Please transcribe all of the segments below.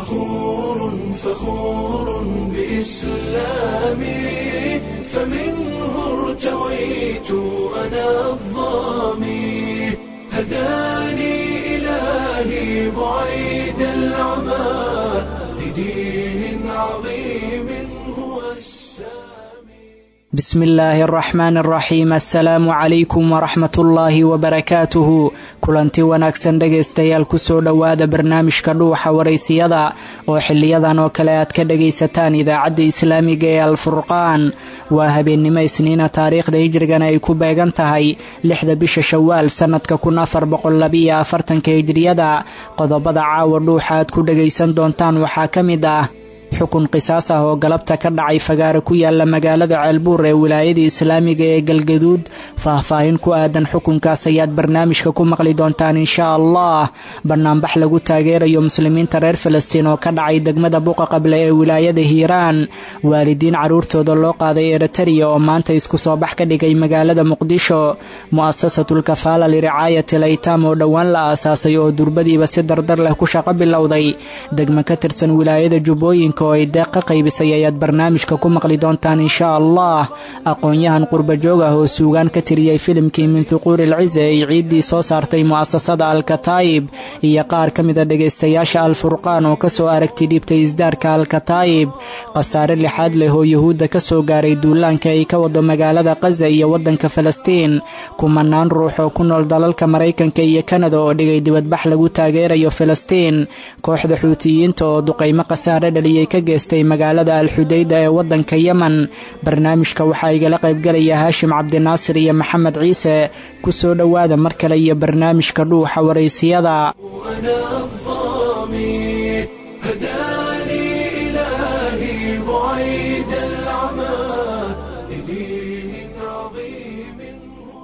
فخور فخور بإسلامي فمنه ارتويت أنا الظامي هداني إلهي بعيد العمى لدين عظيم هو السامي بسم الله الرحمن الرحيم assalaamu calaykum waraxmat ullaahi wabarakaatuhu kulanti wanaagsan dhegaystayaal kusoo dhowaada barnaamijka dhuuxa waraysiyada oo xiliyadan oo kale aad ka dhagaysataan idaacadda islaamiga ee alfurqaan waa habeennimo isniina taariikhda hijrigana ay ku beegan tahay lixda bisha shawaal sannadka kun afar boqollabiyo afartanka hijriyada qodobada caawa dhuuxa aad ku dhagaysan doontaan waxaa ka mid ah xukun qisaas ah oo galabta ka dhacay fagaare ku yaala magaalada ceelbuur ee wilaayada islaamiga ee galgaduud faahfaahin ku aadan xukunkaas ayaad barnaamijka ku maqli doontaan inshaa allah banaanbax lagu taageerayo muslimiinta reer falastiin oo ka dhacay degmada buqa qable ee wilaayada hiiraan waalidiin carruurtooda loo qaaday eritariya oo maanta isku soo bax ka dhigay magaalada muqdisho mu'asasatul kafaala liricaayati laytaam oo dhowaan la aasaasay oo durbadiiba si dardar leh ku shaqo bilowday degmo ka tirsan wilaayada jubbooyinka oo ay deeq ka qaybisay ayaad barnaamijka ku maqli doontaan inshaa allah aqoon-yahan qurbajoog ah oo suugaan ka tiriyey filimkii min thuquuri ilcize ay ciiddii soo saartay mu'asasada alkataayib iyo qaar ka mida dhegaystayaasha alfurqaan oo kasoo aragti dhiibtay isdaarka alkataayib khasaare lixaad leh oo yuhuudda ka soo gaaray duulaanka ay ka wado magaalada kaza iyo waddanka falastiin kumanaan ruux oo ku nool dalalka maraykanka iyo kanada oo dhigay dibadbax lagu taageerayo falastiin kooxda xuutiyiinta oo duqaymo khasaare dhaliyey ka geystay magaalada alxudayda ee waddanka yemen barnaamijka waxaa igala qaybgalaya haashim cabdinaasir iyo maxamed ciise ku soo dhowaada mar kale iyo barnaamijka dhuuxa waraysiyada أنا الظامي هداني إلهي بعيد العمى لدين عظيم هو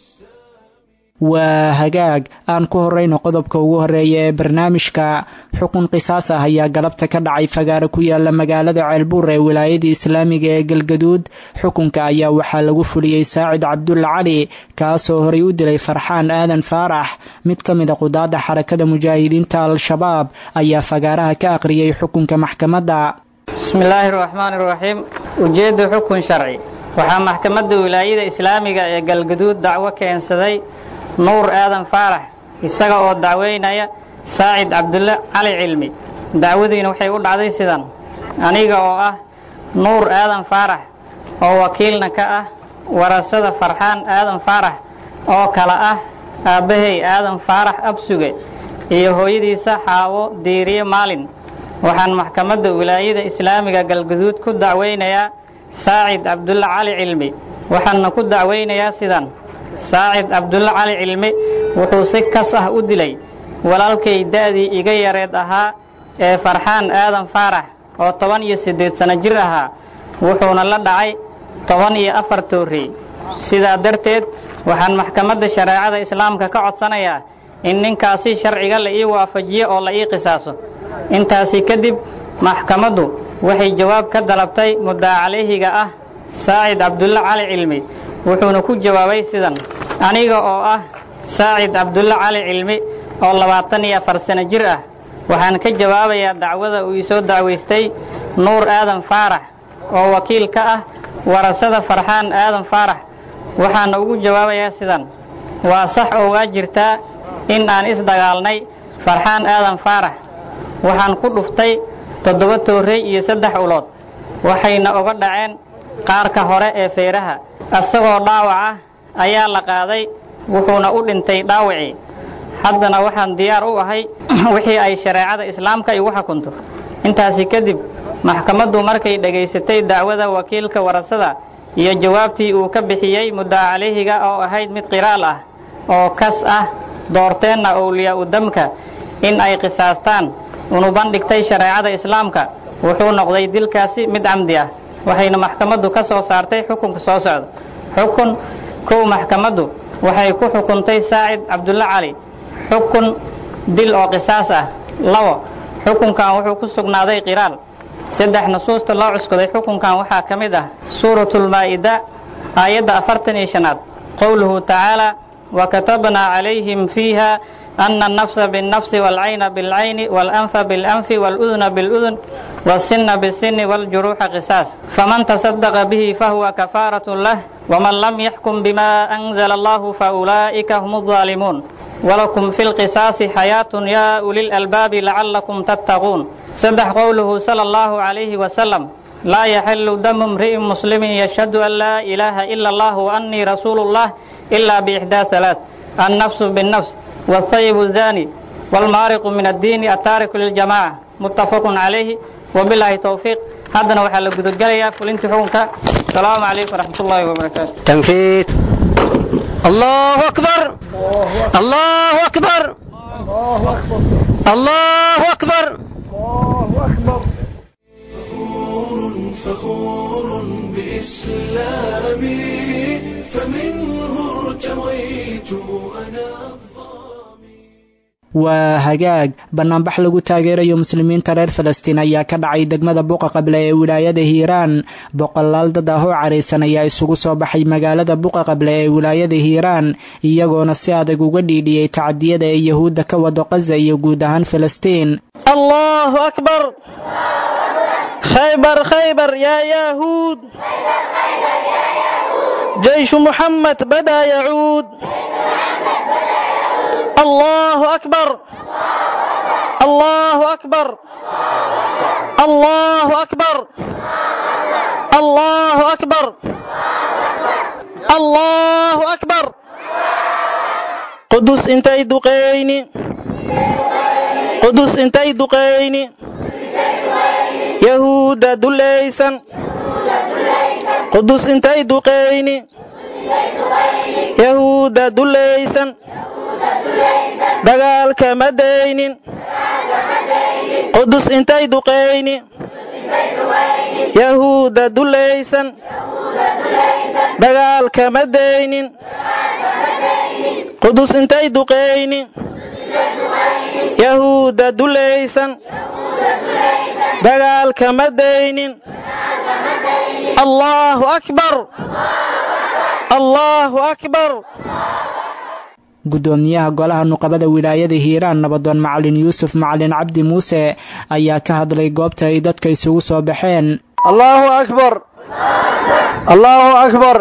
السامي waa hagaag aan ku horrayno qodobka ugu horreeya ee barnaamijka xukun qisaas ah ayaa galabta ka dhacay fagaare ku yaala magaalada ceelbuur ee wilaayada islaamiga ee galgaduud xukunka ayaa waxaa lagu fuliyey saacid cabdulla cali kaasoo horay u dilay farxaan aadan faarax mid ka mid a qudaadda xarakada mujaahidiinta al-shabaab ayaa fagaaraha ka aqriyey xukunka maxkamadda bismi illaahi raxmaani raxiim ujeedda xukun sharci waxaa maxkamadda wilaayada islaamiga ee galgaduud dacwo keensaday nuur aadan faarax isaga oo dacweynaya saacid cabdulle cali cilmi dacwadiina waxay u dhacday sidan aniga oo ah nuur aadan faarax oo wakiilna ka ah warasada farxaan aadan faarax oo kala ah aabbahay aadan faarax absuge iyo hooyadiisa xaawo diiriye maalin waxaan maxkamadda wilaayada islaamiga galgaduud ku dacweynayaa saacid cabdulle cali cilmi waxaana ku dacweynayaa sidan saacid cabdulle cali cilmi wuxuu si kas ah u dilay walaalkay da'dii iga yareed ahaa ee farxaan aadan faarax oo toban iyo siddeed sanno jir ahaa wuxuuna la dhacay toban iyo afar toorrey sidaa darteed waxaan maxkamadda shareecada islaamka ka codsanayaa in ninkaasi sharciga la ii waafajiyo oo la ii qisaaso intaasi kadib maxkamaddu waxay jawaab ka dalabtay muddaa calayhiga ah saacid cabdulle cali cilmi wuxuuna ku jawaabay sidan aniga oo ah saacid cabdulle cali cilmi oo labaatan iyo afar sano jir ah waxaan ka jawaabayaa dacwada uu isoo dacwaystay nuur aadan faarax oo wakiil ka ah warasada farxaan aadan faarax waxaana ugu jawaabayaa sidan waa sax oo waa jirtaa in aan isdagaalnay farxaan aadan faarax waxaan ku dhuftay toddoba toorrey iyo saddex ulood waxayna oga dhaceen qaarka hore ee feeraha isagoo dhaawac ah ayaa la qaaday wuxuuna u dhintay dhaawacii haddana waxaan diyaar u ahay wixii ay shareecada islaamka igu xukunto intaasi kadib maxkamaddu markay dhegaysatay dacwada wakiilka warasada iyo jawaabtii uu ka bixiyey muddaa calayhiga oo ahayd mid qiraal ah oo kas ah doorteenna owliyaa-u damka in ay qisaastaan unu bandhigtay shareecada islaamka wuxuu noqday dilkaasi mid camdi ah waxayna maxkamaddu ka soo saartay xukunka soo socda xukun kow maxkamaddu waxay ku xukuntay saacid cabdulle cali xukun dil oo qisaas ah labo xukunkan wuxuu ku sugnaaday qiraal saddex nusuusta loo cuskaday xukunkan waxaa ka mid ah suuratulmaa'ida aayadda afartan iyo shanaad qowluhu tacaala وكتبنا عليهم فيها أن النفس بالنفس والعين بالعين والأنف بالأنف والأذن بالأذن والسن بالسن والجروح قصاص فمن تصدق به فهو كفارة له ومن لم يحكم بما أنزل الله فأولئك هم الظالمون ولكم في القصاص حياة يا أولي الألباب لعلكم تتقون صدح قوله صلى الله عليه وسلم لا يحل دم امرئ مسلم يشهد أن لا إله إلا الله وأني رسول الله إلا بإحدى ثلاث النفس بالنفس والثيب الزاني والمارق من الدين التارك للجماعة متفق عليه وبالله توفيق هذا وحل قدقليا فلنت حكمك السلام عليكم ورحمة الله وبركاته تنفيذ الله أكبر الله أكبر الله أكبر فخور فخور بإسلامي فمنه ارتويت أنا الظامي waa hagaag banaanbax lagu taageerayo muslimiinta reer falastiin ayaa ka dhacay degmada buqa qable ee wilaayada hiiraan boqolaal dad ah oo caraysan ayaa isugu soo baxay magaalada buqa qable ee wilaayada hiiraan iyagoona si adag uga dhiidhiyey tacdiyada ee yahuudda ka wado qaza iyo guud ahaan falastiin الله أكبر خيبر خيبر يا يهود جيش محمد بدا يعود الله أكبر الله أكبر الله أكبر الله أكبر الله أكبر قدس انتي دقيني قدس انتي دقيني يهودا دليسا قدس انتي دقيني يهودا دليسا dagaalka ma daynin qudus intay duqayni yahuuda dulaysan dagaalka ma daynin qudus intay duqayni yahuuda dulaysan dagaalka ma daynin allahu akbar allahu akbar guddoomiyaha golaha nuqabada wilaayada hiiraan nabadoon macalin yuusuf macalin cabdi muuse ayaa ka hadlay goobta ay dadka isugu soo baxeen allahu akbar allahu akbar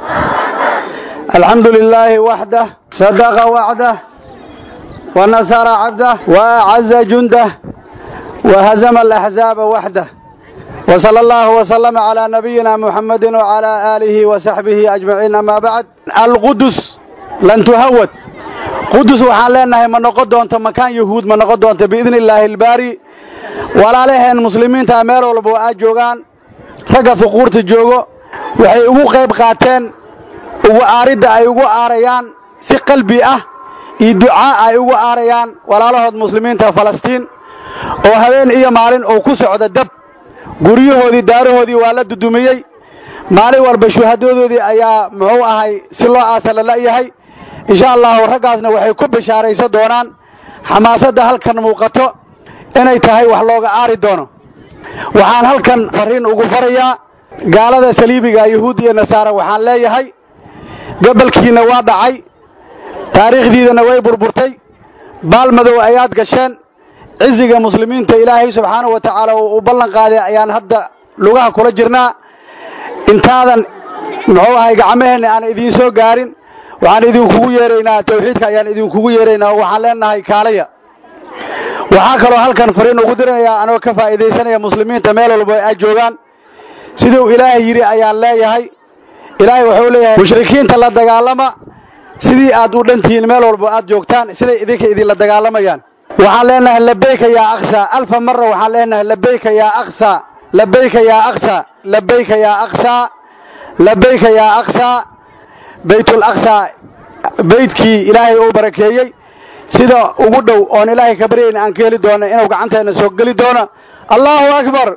alxamdu lilaahi waxdah sadaqa wacdah wa nasara cabdah wa acaza jundah wa hazama alaxzaaba waxdah wa sala allahu wasalama calaa nabiyina muxammadin wacalaa aalihi wa saxbihi ajmaciin amaa bacd alqudus lan tuhawad qudus waxaan leenahay ma noqon doonto makaan yahuud ma noqon doonto biidni illaahi albaari walaalaheen muslimiinta meel walba oo aad joogaan ragga fuquurta joogo waxay ugu qayb qaateen ugu aaridda ay ugu aarayaan si qalbi ah iyo ducaa ay ugu aarayaan walaalahood muslimiinta falastiin oo habeen iyo maalin uu ku socda dab guryahoodii daarahoodii waa la dudumiyey maalin walba shuhadadoodii ayaa muxuu ahay si loo aasa la la'yahay insha allahu raggaasna waxay ku bishaaraysan doonaan xamaasadda halkan muuqato inay tahay wax looga aari doono waxaan halkan farriin ugu farayaa gaalada saliibiga yahuud iyo nasaara waxaan leeyahay gobolkiinna waa dhacay taariikhdiidana way burburtay baalmadow ayaad gasheen ciziga muslimiinta ilaahay subxaanahu wa tacaala uu ballan qaaday ayaan hadda lugaha kula jirnaa intaadan muxuu ahay gacmaheenna aan idiin soo gaarin waxaan idinkugu yeeraynaa tawxiidka ayaan idinkugu yeeraynaa oo waxaan leenahay kaalaya waxaa kaloo halkan fariin ugu diranayaa anoo ka faa'iidaysanaya muslimiinta meel walba ay joogaan siduu ilaahay yidhi ayaan leeyahay ilaahay wuxuu leeyahay mushrikiinta la dagaalama sidii aad u dhantihiin meel walba aad joogtaan siday idinka idinla dagaalamayaan waxaan leenahay labayka yaa aqsa alfa marra waxaan leenahay labayka yaa aqsa labayka yaa aqsa labayka yaa aqsa labayka yaa aqsa baytul aqsa beydkii ilaahay uu barakeeyey sida ugu dhow oon ilaahay ka baryayna aan ka heli doono inuu gacanteenna soo geli doono allahu akbar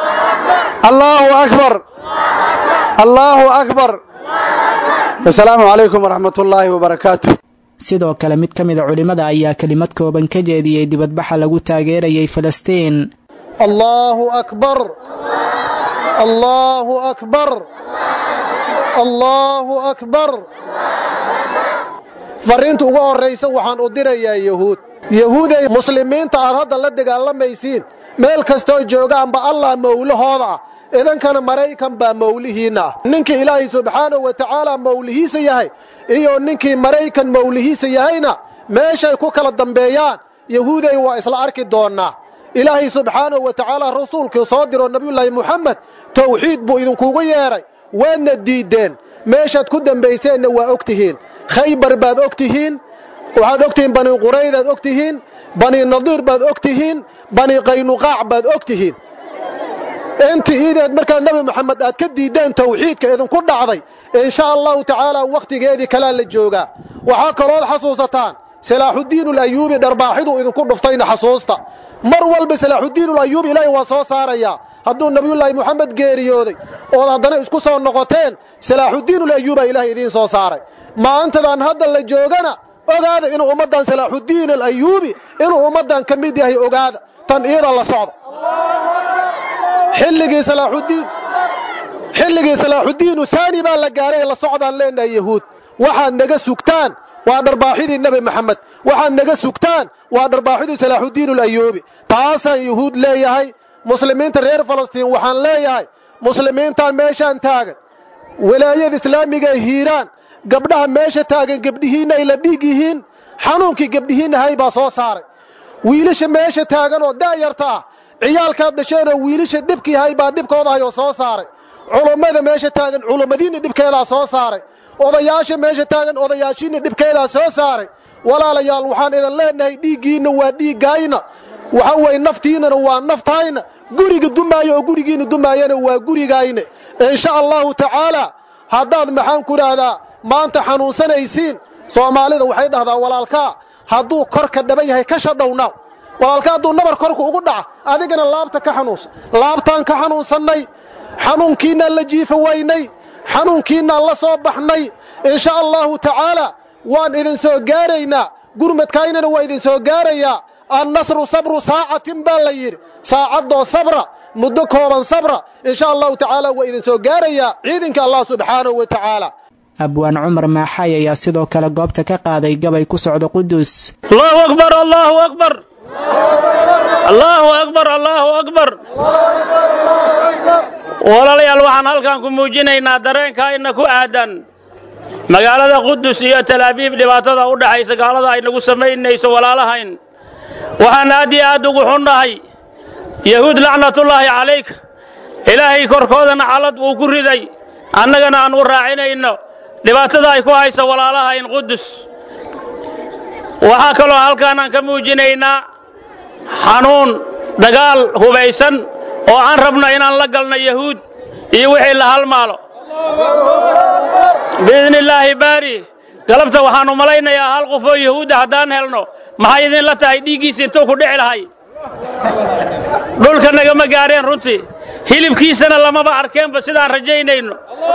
allahu akbar allahu akbar asalaamu calaykum waraxmat ullaahi wabarakaatu sidoo kale mid ka mida culimmada ayaa kelimad kooban ka jeediyey dibadbaxa lagu taageerayay falastiin الله أكبر الله أكبر الله أكبر farriinta ugu horraysa waxaan u dirayaa yahuud yahuuday muslimiinta aad hadda la dagaalamaysiin meel kastoo joogaanba allah mawlahooda ah idankana maraykan baa mawlihiinna ah ninkii ilaahay subxaanahu wa tacaala mawlihiisa yahay iyo ninkii maraykan mawlihiisa yahayna meeshay ku kala dambeeyaan yahuuday waa isla arki doonnaa ilaahay subxaanahu wa tacaala rasuulkii soo diroo nebiyullaahi muxamed tawxiid buu idinkugu yeedhay waadna diiddeen meeshaad ku dambayseenna waa og tihiin khaybar baad og tihiin waxaad og tihiin bani quraydaad og tihiin bani nadiir baad og tihiin bani qaynuqaac baad og tihiin inti iideed markaa nebi moxamed aad ka diiddeen tawxiidka idinku dhacday insha allahu tacaala wakhtigeedii kalaa la joogaa waxaa kalood xasuusataan salaaxuddiin ulayuubi dharbaaxiduu idinku dhuftayna xasuusta mar walba salaaxuddiin ulayuubi ilaahay waa soo saarayaa hadduu nebiyullaahi moxamed geeriyooday ood haddana isku soo noqoteen salaaxuddiin ulayuubaa ilaahay idiin soo saaray maantadan hadda la joogana ogaada inuu ummaddan salaaxuddiin alayuubi inuu ummaddan ka mid yahay ogaada tan iyada la socda xilligii salaaxuddiin xilligii salaaxuddiinu haani baa la gaaray la socdaan leenahay yahuud waxaad naga sugtaan waa dharbaaxidii nebi moxamed waxaad naga sugtaan waa dharbaaxidii salaaxuddiin ulayuubi taasaan yuhuud leeyahay muslimiinta reer falastiin waxaan leeyahay muslimiintaan meeshaan taagan walaayada islaamiga hiiraan gabdhaha meesha taagan gebdhihiinna ay la dhiig yihiin xanuunkii gebdhihiinna hay baa soo saaray wiilasha meesha taagan oo da'yarta ah ciyaalkaad dhasheenoo wiilasha dhibkii hay baa dhibkooda hayoo soo saaray culummada meesha taagan culummadiinna dhibkeedaa soo saaray odayaasha meesha taagan odayaashiinna dhibkeedaa soo saaray walaalayaal waxaan idin leenahay dhiiggiinna waa dhiiggayna waxa weeye naftiinnana waa naftayna guriga dumaayo oo gurigiinna dumaayana waa gurigayna insha allahu tacaalaa haddaad maxaan ku idhaahdaa maanta xanuunsanaysiin soomaalida waxay dhahdaa walaalkaa hadduu korka dhaban yahay ka shadhownaaw walaalka hadduu nabar korka ugu dhaca adigana laabta ka xanuunsan laabtaan ka xanuunsannay xanuunkiinnaan la jiifa waynay xanuunkiinnaan la soo baxnay insha allahu tacaalaa waan idin soo gaaraynaa gurmadkaynana waa idin soo gaarayaa annasru sabru saacatin baa la yidhi saacaddoo sabra muddo kooban sabra insha allahu tacaala waa idin soo gaarayaa ciidanka allah subxaanahu wa tacaala abwaan cumar maaxay ayaa sidoo kale goobta ka qaaday gabay ku socda qudus allahu akbar allahu akbar allahu akbar allahu akbar walaalayaal waxaan halkan ku muujinaynaa dareenka ina ku aadan magaalada qudus iyo talaabiib dhibaatada u dhaxaysa gaalada ay nagu samaynayso walaalahayn waxaan aad iyo aad ugu xunnahay yahuud lacnatullaahi calayk ilaahay korkoodana calad uu ku riday annagana aan u raacinayno dhibaatada ay ku hayso walaalahayn qudus waxaa kaloo halkaanaan ka muujinaynaa xanuun dagaal hubaysan oo aan rabno inaan la galno yahuud iyo wixii la halmaalo biidni illaahi baari galabta waxaannu malaynayaa hal qof oo yahuudda haddaan helno maxay idinla tahay dhiiggiisa intuu ku dhici lahay dhulka nagama gaadheen runtii hilibkiisana lamaba arkeenba sidaan rajaynayno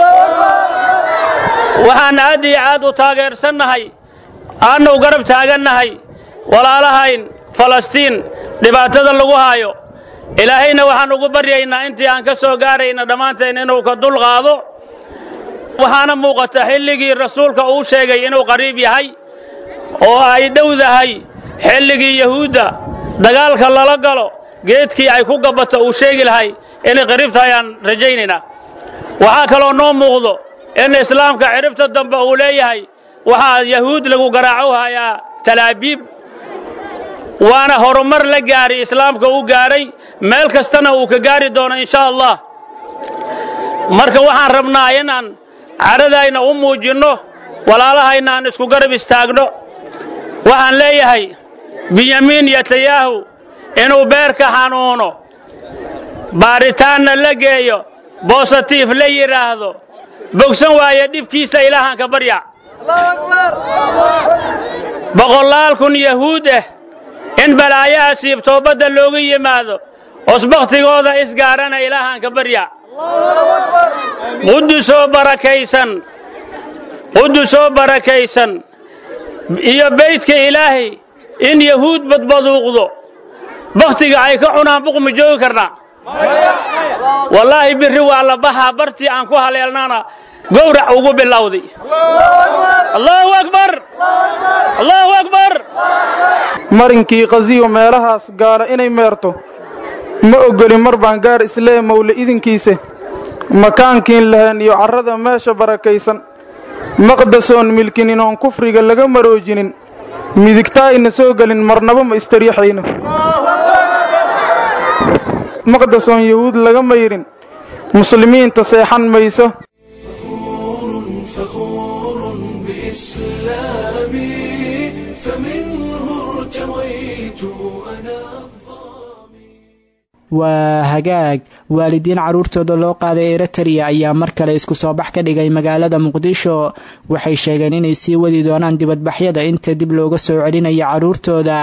waxaan aad iyo aad u taageersannahay aannu garab taagannahay walaalahayn falastiin dhibaatada lagu haayo ilaahayna waxaan ugu baryaynaa intii aan ka soo gaarayna dhammaanteen inuu ka dulqaado waxaana muuqata xilligii rasuulka uu sheegay inuu qariib yahay oo ay dhowdahay xilligii yahuudda dagaalka lala galo geedkii ay ku gabato uu sheegi lahay inay qariib tahay aan rajaynaynaa waxaa kaloo noo muuqdo in islaamka ciribta dambe uu leeyahay waxaa yahuud lagu garaaco hayaa talaabiib waana horumar la gaari islaamka u gaadhay meel kastana uu ka gaari doono insha allah marka waxaan rabnaa inaan cadhadayna u muujinno walaalahayna aan isku garab istaagno waxaan leeyahay binyamiin yatayahu inuu beerka xanuuno baaritaanna la geeyo bositiif la yidhaahdo bogsan waaye dhibkiisa ilaahaan ka barya boqolaal kun yahuud ah in balaayaha siibtoobadda loogu yimaado osbakhtigooda isgaarana ilaahaan ka barya qudusoo barakaysan qudusoo barakaysan iyo beydka ilaahay in yahuud badbaduuqdo bakhtiga ay ka cunaan buqma joogi karnaa wallaahi birri waa la baxaa bartii aan ku haleelnana gowrac ugu bilowday allahu akbar allahu akbar marinkii qasiyo meelahaas gaala inay meerto ma ogoli mar baan gaar islee mawle idinkiisa makaankiin lahayn iyo carrada meesha barakaysan maqdasoon milkinin oon kufriga laga maroojinin midigtaa ayna soo gelin marnaba ma istariixayno maqdasoon yahuud laga mayrin muslimiinta seexan mayso فخور بإسلامي فمنه ارتويت أنا waa hagaag waalidiin carruurtooda loo qaaday eritrea ayaa mar kale isku soo bax ka dhigay magaalada muqdisho waxay sheegeen inay sii wadi doonaan dibadbaxyada inta dib looga soo celinayo carruurtooda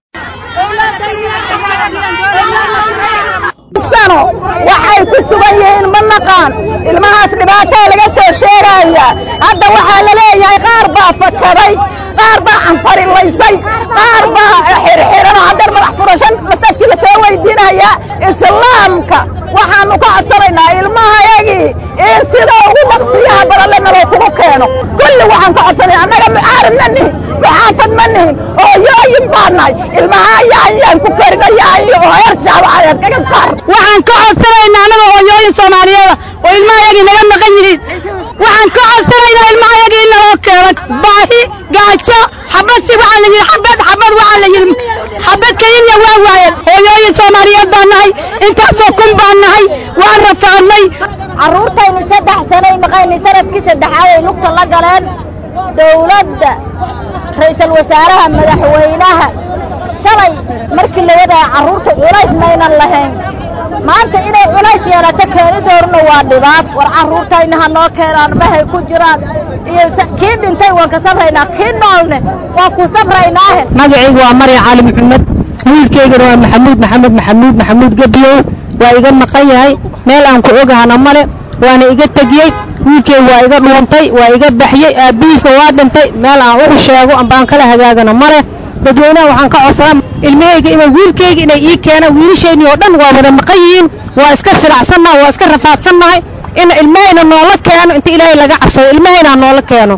sano waxay ku sugan yihiin ma naqaan ilmahaas dhibaataa laga soo sheegaya hadda waxaa la leeyahay qaar baa fakaday qaar baa canfarilaysay qaar baa xirxiranoo haddana madax furashan masjidkii la soo weydiinaya islaamka waxaanu ka codsanaynaa ilmahayagii in sida ugu dhaqsiyaha badan le naloo kugu keeno kulli waxaan ka codsanaya annaga mucaarib ma nihin muxaafad ma nihin hooyooyin baa nahay ilmaha yaanyaan ku karina yaanyo oo heer jaabacadeed kaga saar waxaan ka codsanaynaa annaga hooyooyin soomaaliyeeda oo ilmahayagii naga maqan yihiin waxaan ka codsanaynaa ilmahayagii in naloo keeno baahi gaajo xabadsi waxaa la yidhi xabad xabad waxaa la yidhi xabad keliya waa waayeen hooyooyin soomaaliyeed baan nahay intaasoo kun baan nahay waan rafaadnay carruurtaynu saddex sanay maqaynay sanadkii saddexaad ay lugta la galeen dawladda ra'iisul wasaaraha madaxweynaha shalay markii la wadaya carruurta culays maynan lahayn maanta inay culays yeelato keenidoorna waa dhibaat war carruurtayna ha noo keenaan mahay ku jiraan iyo kii dhintay waan ka sabraynaa kii noolne waan ku sabraynaahe magacaygu waa marya cali maxamed wiilkaygana waa maxamuud maxamed maxamuud maxamuud gebiyow waa iga maqan yahay meel aan ku ogahana male waana iga tegiyey wiilkaygu waa iga dhuuntay waa iga baxyey aabbihiisna waa dhintay meel aan ugu sheego ambaan kala hagaagana male dadweynaha waxaan ka codsadaa ilmahayga inay wiilkayga inay ii keenaan wiilashaynii oo dhan waa wada maqan yihiin waa iska silacsannaha waa iska rafaadsannahay in ilmahayna noola keeno inta ilaahay laga cabsado ilmahayna ha noola keeno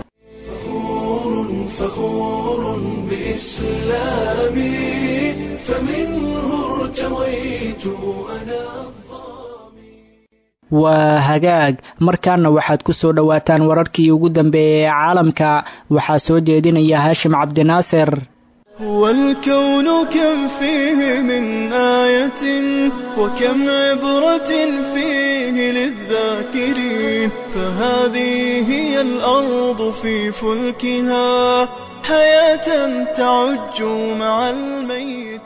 فخور بإسلامي فمنه ارتويت أنا waa hagaag markaana waxaad ku soo dhowaataan wararkii ugu dambeeyey ee caalamka waxaa soo jeedinaya haashim cabdinaasir والكون كم فيه من آية وكم عبرة فيه للذاكرين فهذه هي الأرض في فلكها حياة تعج مع الميت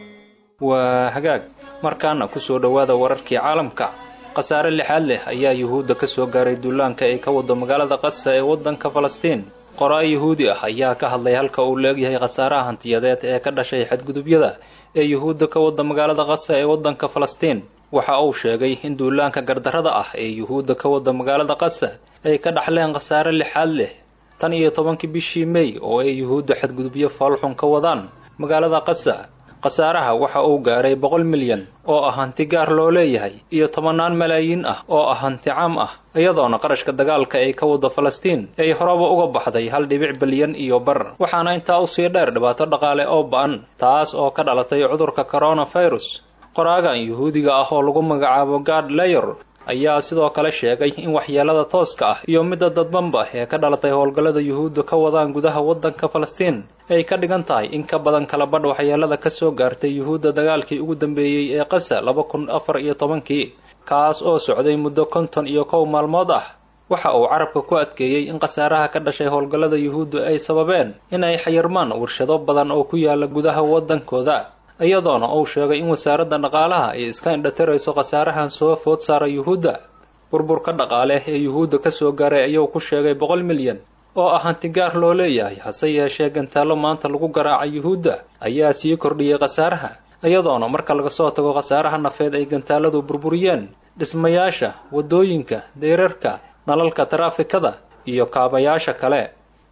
waa hagaag markaana ku soo dhowaada wararkii caalamka khasaare lixaad leh ayaa yuhuudda ka soo gaaray duulaanka ay ka wado magaalada qasa ee waddanka falastiin qoraa yuhuudi ah ayaa ka hadlay halka uu leegyahay khasaaraha hantiyadeed ee ka dhashay xadgudubyada ee yuhuudda ka wada magaalada qasa ee waddanka falastiin waxa uu sheegay in duulaanka gardarrada ah ee yuhuudda ka wada magaalada qasa ay ka dhaxleen khasaare lixaad leh tan iyo tobankii bishii mey oo ay yuhuudda xadgudubyo faalxun ka wadaan magaalada qasa khasaaraha waxa uu gaaray boqol milyan oo ah hanti gaar loo leeyahay iyo tobannaan malaayiin ah oo ah hanti caam ah iyadoona qarashka dagaalka ay ka wado falastiin ay horeba uga baxday hal dhibic bilyan iyo bar waxaana intaa usii dheer dhibaato dhaqaale oo ba'an taas oo ka dhalatay cudurka coronavirus qoraagan yuhuudiga ah oo lagu magacaabo gad layer ayaa sidoo kale sheegay in waxyeelada tooska ah iyo midda dadbanba ee ka dhalatay howlgallada yuhuudda ka wadaan gudaha waddanka falastiin ay ka dhigan tahay in ka badan kala badh waxyeelada ka soo gaartay yuhuudda dagaalkii ugu dambeeyey ee qasa laba kun afar iyo tobankii kaas oo socday muddo konton iyo kow maalmood ah waxa uu carabka ku adkeeyey in khasaaraha ka dhashay howlgallada yuhuuddu ay sababeen inay xayirmaan warshado badan oo ku yaala gudaha waddankooda iyadoona uu sheegay in wasaaradda dhaqaalaha ay iska indhatirayso khasaarahan soo food saara yuhuudda burburka dhaqaale ee yuhuudda ka soo gaaray ayuu ku sheegay boqol milyan oo ah hanti gaar loo leeyahay hase yeeshee gantaallo maanta lagu garaacay yuhuudda ayaa sii kordhiyey khasaaraha iyadoona marka laga soo tago khasaaraha nafeed ay gantaaladu burburiyeen dhismayaasha waddooyinka deyrarka nalalka taraafikada iyo kaabayaasha kale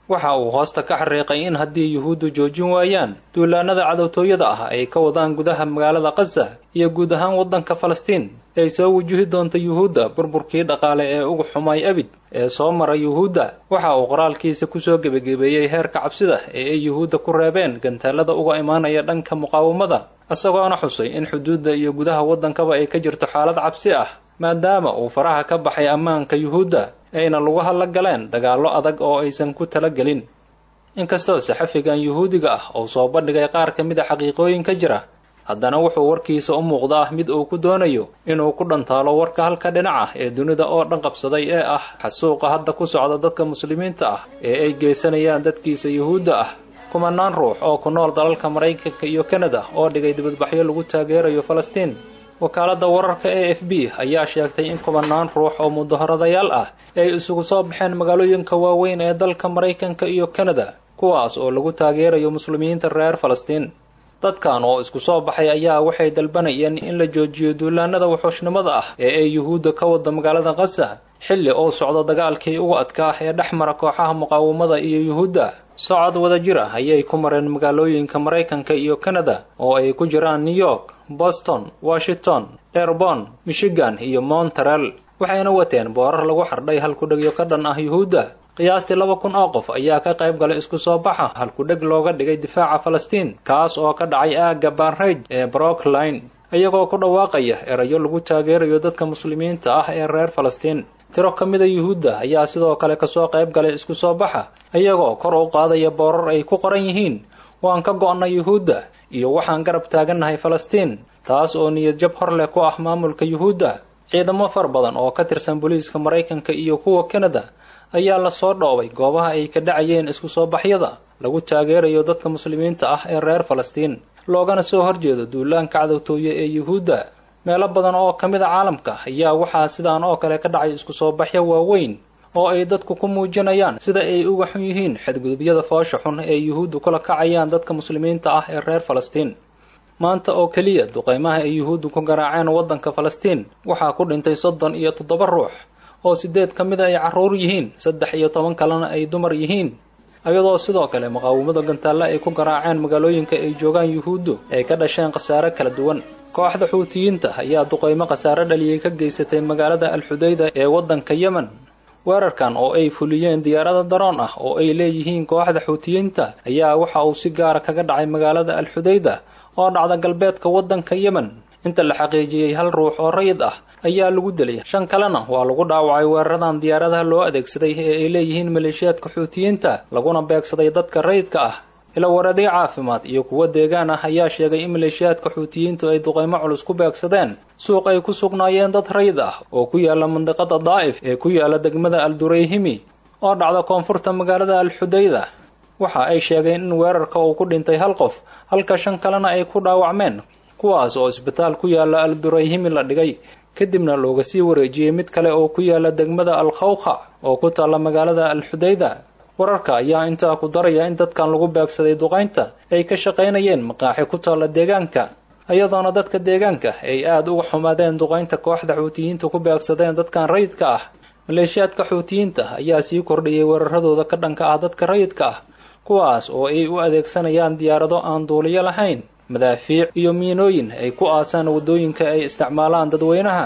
waxa uu hoosta ka xariiqay in haddii yuhuuddu joojin waayaan duulaanada cadowtooyada ah ay ka wadaan gudaha magaalada khaza iyo guud ahaan waddanka falastiin ay soo wajihi doonto yuhuudda burburkii dhaqaale ee ugu xumay abid ee soo mara yuhuudda waxa uu qoraalkiisa kusoo gebagebeeyey heerka cabsida ee ay yuhuudda ku reebeen gantaalada uga imaanaya dhanka muqaawamada isagoona xusay in xuduudda iyo gudaha waddankaba ay ka jirto xaalad cabsi ah maadaama uu faraha ka baxay ammaanka yuhuudda ayna lugaha la galeen dagaallo adag oo aysan ku talagelin inkastoo saxafigan yuhuudiga ah uu soo bandhigay qaar ka mid a xaqiiqooyin ka jira haddana wuxuu warkiisa u muuqdaa mid uu ku doonayo inuu ku dhantaalo warka halka dhinac ah ee dunida oo dhan qabsaday ee ah xasuuqa hadda ku socda dadka muslimiinta ah ee ay geysanayaan dadkiisa yuhuudda ah kumanaan ruux oo ku nool dalalka maraykanka iyo kanada oo dhigay dibadbaxyo lagu taageerayo falastiin wakaaladda wararka e f b ayaa sheegtay in kumanaan ruux oo mudaharadayaal ah ay isugu soo baxeen magaalooyinka waaweyn ee dalka maraykanka iyo kanada kuwaas oo lagu taageerayo muslimiinta reer falastiin dadkan oo isku soo baxay ayaa waxay dalbanayeen in la joojiyo duulaanada wuxuushnimada ah ee ay yuhuudda ka wada magaalada khaza xilli uu socdo dagaalkii ugu adkaa ee dhex mara kooxaha muqaawamada iyo yuhuudda socod wada jir ah ayay ku mareen magaalooyinka maraykanka iyo kanada oo ay ku jiraan new york boston washington derbon michigan iyo monterel waxayna wateen boorar lagu xardhay halkudhegyo ka dhan ah yuhuudda qiyaastii laba kun oo qof ayaa ka qayb galay isku soo baxa halkudheg looga dhigay difaaca falastiin kaas oo ka dhacay aagga barnrage ee brookline iyagoo ku dhawaaqaya erayo lagu taageerayo dadka muslimiinta ah ee reer falastiin tiro ka mida yuhuudda ayaa sidoo kale kasoo qayb galay isku soo baxa iyagoo kor u qaadaya boorar ay ku qoran yihiin waan ka go'nay yuhuudda iyo waxaan garab taagannahay falastiin taas oo niyad jab hor leh ku ah maamulka yuhuudda ciidamo far badan oo ka tirsan booliiska maraykanka iyo kuwa kanada ayaa lasoo dhoobay goobaha ay ka dhacayeen isku soo baxyada lagu taageerayo dadka muslimiinta ah ee reer falastiin loogana soo horjeedo duulaanka cadowtooye ee yuhuudda meelo badan oo ka mid a caalamka ayaa waxaa sidaan oo kale ka dhacay isku soo baxyo waaweyn oo ay dadku ku muujinayaan sida ay uga xun yihiin xadgudubyada foosha xun ee yuhuuddu kula kacayaan dadka muslimiinta ah ee reer falastiin maanta oo keliya duqaymaha ay yuhuuddu ku garaaceen waddanka falastiin waxaa ku dhintay soddon iyo toddoba ruux oo siddeed ka mida ay carruur yihiin saddex iyo toban kalena ay dumar yihiin iyadoo sidoo kale muqaawamada gantaalle ay ku garaaceen magaalooyinka ay joogaan yuhuuddu ay ka dhasheen khasaare kala duwan kooxda xuutiyiinta ayaa duqaymo khasaare dhaliyay ka geysatay magaalada alxudayda ee waddanka yemen weerarkan oo ay fuliyeen diyaarada daroon ah oo ay leeyihiin kooxda xuutiyiinta ayaa waxa uu si gaara kaga dhacay magaalada alxudayda oo dhacda galbeedka waddanka yemen inta la xaqiijiyey hal ruux oo rayid ah ayaa lagu dilay shan kalena waa lagu dhaawacay weeraradan diyaaradaha loo adeegsaday ee ay leeyihiin maleeshiyaadka xuutiyiinta laguna beegsaday dadka rayidka ah ila waradyo caafimaad iyo kuwo deegaan ah ayaa sheegay in maleeshiyaadka xuutiyiintu ay duqaymo culus ku beegsadeen suuq ay ku sugnaayeen dad rayid ah oo ku yaala mandiqada daa'if ee ku yaala degmada aldurayhimi oo dhacda koonfurta magaalada alxudayda waxa ay sheegeen in weerarka uu ku dhintay hal qof halka shan kalena ay ku dhaawacmeen kuwaas oo isbitaal ku yaala aldurayhimi la dhigay kadibna looga sii wareejiyey mid kale oo ku yaala degmada alkhawkha oo ku taalla magaalada alxudayda wararka ayaa intaa ku daraya in dadkan lagu beegsaday duqaynta ay ka shaqaynayeen maqaaxi ku taalla deegaanka iyadoona dadka deegaanka ay aad uga xumaadeen duqaynta kooxda xuutiyiinta ku beegsadeen dadkan rayidka ah maleeshiyaadka xuutiyiinta ayaa sii kordhiyey weeraradooda ka dhanka ah dadka rayidka ah kuwaas oo ay u adeegsanayaan diyaarado aan duuliyo lahayn madaafiic iyo miinooyin ay ku aasaan waddooyinka ay isticmaalaan dadweynaha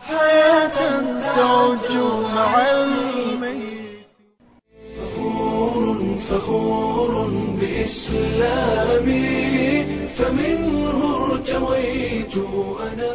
فخور بإسلامي فمنه ارتويت أنا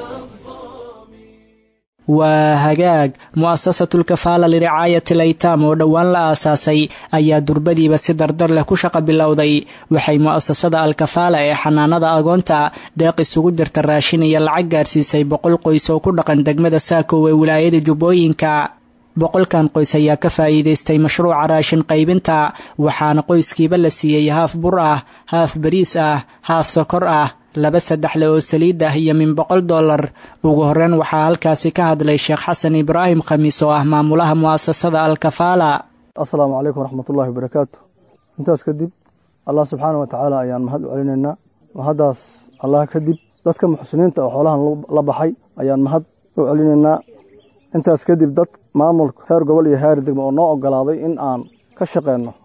waa hagaag mu'asasatulkafaala liricaayati laytaam oo dhowaan la aasaasay ayaa durbadiiba si dardar leh ku shaqa bilowday waxay mu'asasada alkafaala ee xanaanada agoonta deeq isugu jirta raashin iyo lacag gaarsiisay boqol qoys oo ku dhaqan degmada saakow ee wilaayada jubbooyinka boqolkan qoys ayaa ka faa'iidaystay mashruuca raashin qaybinta waxaana qoyskiiba la siiyey haaf bur ah haaf bariis ah haaf sokor ah laba saddexle oo saliid ah iyo min boqol dollar ugu horreyn waxaa halkaasi ka hadlay sheekh xasan ibraahim khamiis oo ah maamulaha mu'asasada alkafaala assalaamu calaykum waraxmatullahi wabarakaatu intaas kadib allah subxaana wa tacaala ayaan mahad u celinaynaa mahaddaas allah kadib dadka muxsiniinta oo xoolahan la baxay ayaan mahad u celinaynaa intaas kadib dad maamulka heer gobol iyo heer degmo oo noo ogolaaday in aan ka shaqeyno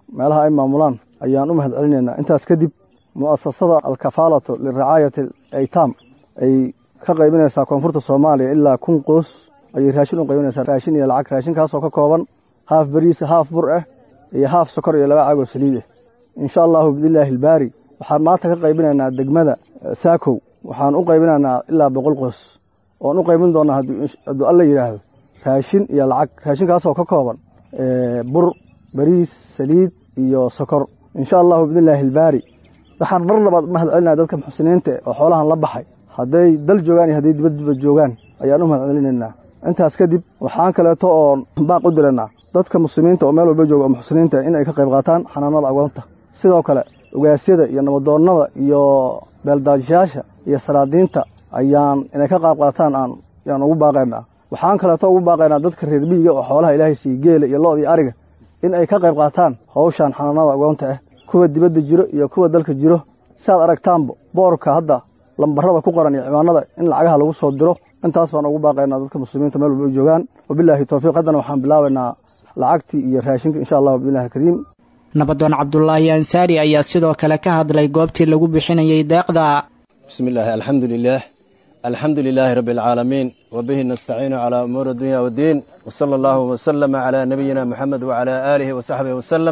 meelaha ay maamulaan ayaan u mahad celinaynaa intaas kadib mu'asasada alkafaalatu liracaayati aytaam ay ka qaybinaysaa koonfurta soomaaliya ilaa kun qoos ayay raashin u qaybinaysaa raashin iyo lacag raashinkaasoo ka kooban haaf beriis haaf bur ah iyo haaf sokor iyo laba caagoo saliid ah insha allahu biidnillaahi albaari waxaan maanta ka qaybinaynaa degmada saakow waxaan u qaybinaynaa ilaa boqol qoos oon u qaybin doonaa hadduu alla yidhaahdo raashin iyo lacag raashinkaasoo ka kooban bur beriis saliid iyo sokor insha allahu biidnillaahi albaari waxaan mar labaad mahad celinaya dadka muxsiniinta oo xoolahan la baxay hadday dal joogaan iyo hadday dibaddiba joogaan ayaan u mahad celinaynaa intaas kadib waxaan kaleeto oo baaq u diraynaa dadka muslimiinta oo meel walba jooga oo muxsiniinta in ay ka qayb qaataan xanaanada agoonta sidoo kale ogaasyada iyo nabadoonnada iyo beeldaajyaasha iyo salaadiinta ayaan inay ka qayb qaataan aan yaan ugu baaqaynaa waxaan kaleeto ugu baaqaynaa dadka reer miyiga oo xoolaha ilaahay siiye geela iyo lo' iyo ariga in ay ka qayb qaataan hawshan xanaanada agoonta ah kuwa dibadda jiro iyo kuwa dalka jiro siaad aragtaanba boorka hadda lambarada ku qoran iyo ciwaanada in lacagaha lagu soo diro intaas baan ugu baaqaynaa dadka muslimiinta meel walba ay joogaan wabilaahi towfiiq haddana waxaan bilaabaynaa lacagtii iyo raashinka insha allahu biillahi kariim nabadoon cabdulaahi ansaari ayaa sidoo kale ka hadlay goobtii lagu bixinayay deeqda bismi illaahi alxamdu lilaah alxamdu lilaahi rabbi alcaalamiin wabihi nastaciinu calaa umuuri addunya waddiin wasala allahu wasalama calaa nabiyina moxamed wacalaa aalihi wasaxbihi wasalam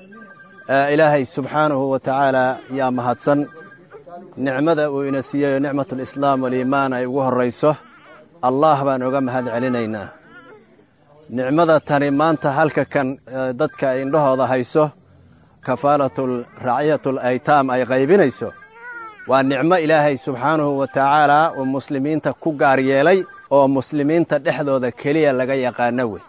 ilaahay subxaanahu wa tacaala yaa mahadsan nicmada uu ina siiyeyo nicmatulislaam waliimaan ay ugu horrayso allah baan oga mahad celinaynaa nicmada tani maanta halka kan dadka ay indhahooda hayso kafaalatul raciyatul aytaam ay qaybinayso waa nicmo ilaahay subxaanahu wa tacaalaa uu muslimiinta ku gaar yeelay oo muslimiinta dhexdooda keliya laga yaqaano wey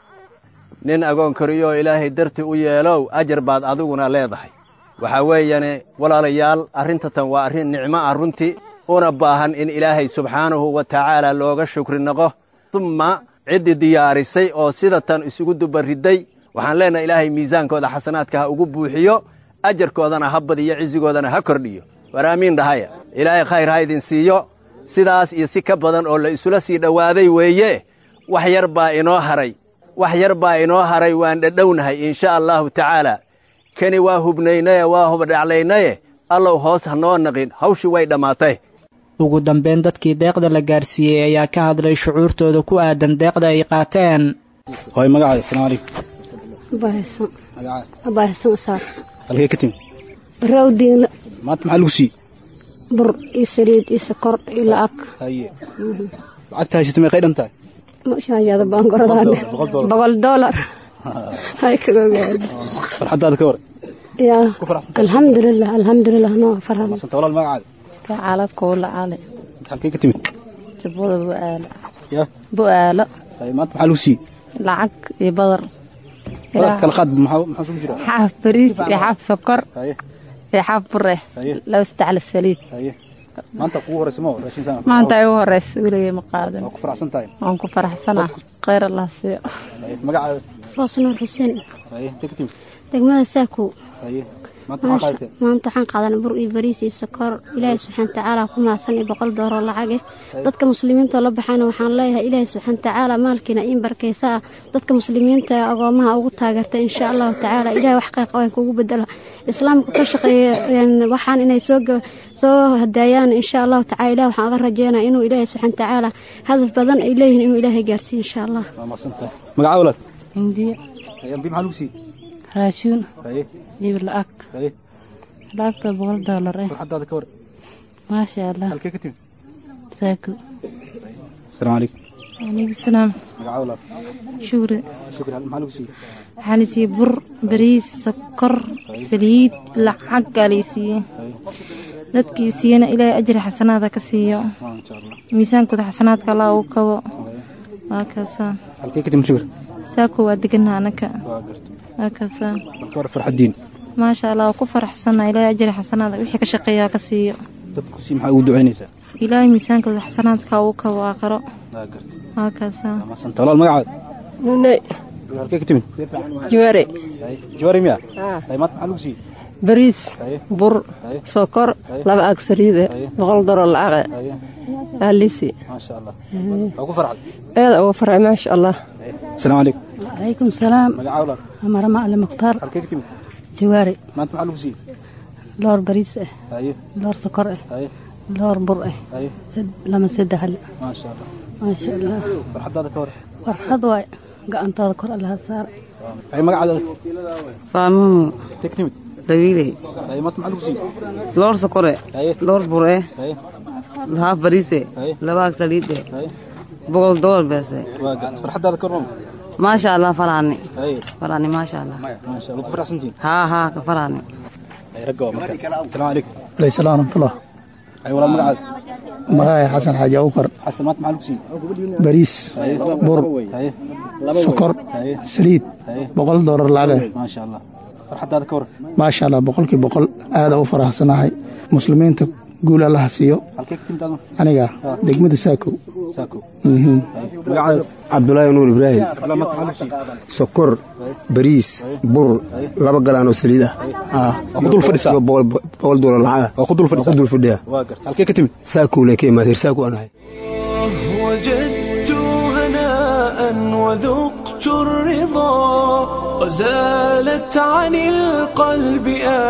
nin agoon koriyooo ilaahay darti u yeelow ajar baad adiguna leedahay waxaa weeyane walaalayaal arrinta tan waa arrin nicmo ah runtii una baahan in ilaahay subxaanahu wa tacaala looga shukri noqo dumma ciddii diyaarisay oo sida tan isugu dubaridday waxaan leenahay ilaahay miisaankooda xasanaadka ha ugu buuxiyo ajarkoodana ha badiyo cisigoodana ha kordhiyo war aamiin dhahaya ilaahay khayr ha idin siiyo sidaas iyo si ka badan oo la isula sii dhowaaday weeye wax yar baa inoo haray wax yar baa inoo haray waan dhadhownahay insha allahu tacaala kani waa hubnaynaye waa hubadhaclaynaye allow hoos ha noo naqin hawshii way dhammaatay ugu dambayn dadkii deeqda la gaarsiiyey ayaa ka hadlay shucuurtooda ku aadan deeqda ay qaateen hooy magacaada asalaamu calaykum abaahisan isaar halkee ka timi barawdiinla maanta maxaa lagu siiyey bur iyo saliid iyo sokor iyo lacag haye lacagta haysata meeqay dhan tahay mashaajada baan goradaane boqol doolar hay kaga gaadhi farxaddaada ka war yaa alxamdulilah alxamdulilah noo farxad masanta walaal magacaada kacala kuula cali halkee ka timid jabada bu'aalo yaa bu'aalo haye maanta maxaa lagu siiyey lacag iyo badar badar kala qaad maxaa maxaa sugu jira xaaf bariis iyo xaaf sokor haye iyo xaaf bure laba saddex saliid haye maanta kugu horeysa ma raashin sana maanta ay ugu horeysa weligay ma qaadan waa ku faraxsan tahay waan ku faraxsanaa khayr allah siiyo haye magacaada foosnuur xuseen haye intee ka timid degmada saakow haye maanta maxaa qaadateen maanta waxaan qaadanay bur iyo bariis iyo sokor ilaahay subxaana tacaala ku mahadsan iyo boqol dooroo lacag eh dadka muslimiinta oo la baxayna waxaan leeyahay ilaahay subxaana tacaala maalkiina in barkaysa ah dadka muslimiinta ee agoomaha ugu taageerta insha allahu tacaala ilaahay wax qayq qaban kugu bedela islaamka ka shaqeeya waxaan inay soo soo hadaayaan insha allahu tacala ilaah waxaan uga rajeynaa inuu ilaahay subxaana tacaala hadaf badan ay leeyihiin inuu ilaahay gaarsiiyo insha allah waa mahadsantahay magaca walaal hindiya haye ambi maxaa lagu siiyey raashuun haye iyo lacag haye lacagta boqol doolar eh farxaddaada ka war maasha allah halkee ka timid saako asalaamu calaykum calaykum salaam magaca walaal shukri shukri maxaa lagu siiyey waxaa la siiyey bur bariis sokor saliid lacag aa lay siiyey dadkii siiyana ilaahay ajri xasanaada ka siiyo miisaankooda xasanaadka allah uu kabo waa kaasaa halkee ka timid shukri saako waa deganaa anaka waa garta waa kaasaa marka war farxaddiin maasha allah waa ku faraxsanaa ilaahay ajri xasanaada wixii ka shaqeeyaa ka siiyo dadku si maxaa ugu ducaynaysaa ilaahay miisaankooda xasanaadka uu kabo aakhiro waa garta waa kaasaa maasanta walaal magacaada nunay halkee ka timid juware juwari miya haye maanta maxaa lagu siiyey bariis bur sokor laba aag saliide boqol daro lacaqe aalisi maasha allah waa ku farxad eeda uga farxay maasha allah asalaamu calaykum calaykum salaam magaca walaal amara macali mukhtaar halkee ka timid jawaari maanta maxaa lagu siiyey loor bariis ah haye loor sokor ah haye loor bur ah haye sad- lama saddexle maasha allah maasha allah farxadaada ka hor farxad waay gacantaada kor allaha saara haye magacaada faamuhu teg timid dawiiley haye maanta maxaa lagu siiyey loor sokore haye loor bure haye haaf bariise labaag saliide boqol dolar beese waa garta farxadaada ka hor maama maasha allah faraani haye faraani maasha allah maasha allah ku faraxsantihiin haa haa ka faraani haye ragga waa marka asalaamu calaykum alayhi salaam raxmatullah haye walaa magacaada magacay xasan xaaji abukar xasan maanta maxaa lagu siiyey bariis haye bur haye sokor haye saliid haye boqol doolar lacag maasha allah farxadaada ka hor maasha allah boqolkii boqol aada u faraxsanahay muslimiinta guul allaha siiyo halkee ka timid aadma aniga degmada saakow saako Mhm. magacaada cabdulaahi nuur ibraahim walaa maanta maxaa lagu siiyey sokor bariis bur laba galaan oo saliid ah waa ku dul fadhisaa boqol doolar lacag ah waa ku dul fadhisaa ku dul fadhiya waa garta halkee ka timid saakowle ka imaad reer saako aan ahay وجدت هناء وذقت الرضا وزالت عن القلب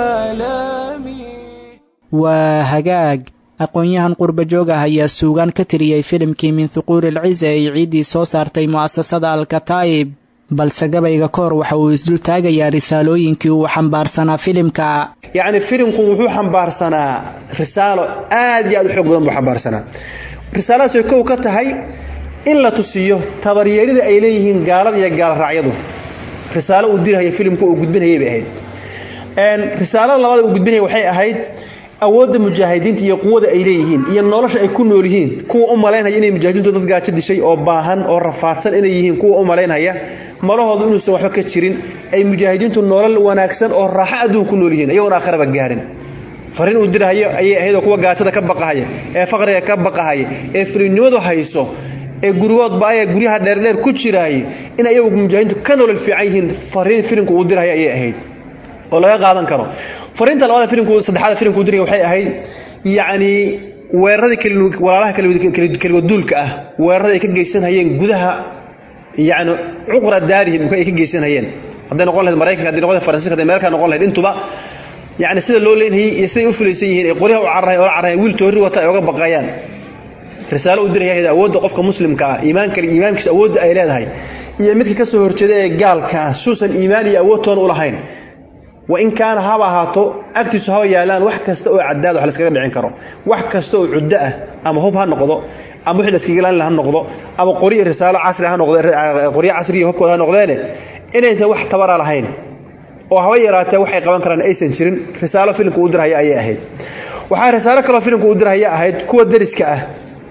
آلامي waa hagaag aqoon-yahan qurba joog ah ayaa suugaan ka tiriyey filimkii min thuquuri alcize ay ciiddii soo saartay mu'asasada alkataa'ib balse gabayga ka hor waxa uu isdul taagayaa risaalooyinkii uu xambaarsanaa filimka yacni filimku wuxuu xambaarsanaa risaalo aad iyo aad u xoog badan buu xambaarsanaa risaaladaas ay kow ka tahay in la tusiyo tabaryeerida ay leeyihiin gaalada iyo gaalraacyadu risaalo uu dirhaya filimku uu gudbinayay bay ahayd Een, risaalada labaad uu gudbinaya waxay ahayd awoodda mujaahidiinta iyo quwada ay leeyihiin iyo nolosha ay ku nool yihiin kuwa u malaynaya inay mujaahidiintu dad gaajo dishay oo baahan oo rafaadsan inay yihiin kuwa u malaynaya malahoodu inuusan waxba ka jirin ay mujaahidiintu nolol wanaagsan oo raaxo adduun ku nool yihiin iyagoon aakhiraba gaadhin fariin uu dirahayo ayay ahayd oo kuwa gaajada ka baqahaya ee faqriga ka baqahaya ee filinimadu hayso ee gurigoodba aya guryaha dheerdheer ku jiraayay in ayagu mujaahidiintu ka nolol fiican yihiin fariin filimku uu dirahayo ayay ahayd oo laga qaadan karo fariinta labaad filimku saddexaad filimku uu diraya waxay ahayd yacni weeraradii keli- walaalaha keli- keli- keligoduulka ah weerarada ay ka geysanayeen gudaha yacni cuqra daarihim ay ka geysanayeen hadday noqon lahayd maraykanka hadday noqon lahayd faransiiska hadday meelkaa noqon lahayd intuba yacni sida loo leenhayay iyo siday u fulaysan yihiin ee qoryaha u cararahay oo la cararahay wiil toori wata ay uga baqayaan risaalo u diraya awoodda qofka muslimka ah iimaanka iimaankiisa awoodda ay leedahay iyo midka ka soo horjeeda ee gaalka ah suusan iimaan iyo awood toona u lahayn wain kaana haba ahaato agtiisu haba yaalaan wax kasta oo cadaad wax laskaga dhicin karo wax kasta oo cuddo ah ama hub ha noqdo ama wixii laskaga ilaalin ha noqdo ama qori iyo risaalo casri ha noqdo qoryo casri iyo hubkooda ha noqdeene inaysan wax tabara lahayn oo haba yaraatee waxay qaban karaan aysan jirin risaalo filimka u dirhaya ayay ahayd waxaa risaalo kaloo filimka u dirhaya ahayd kuwa deriska ah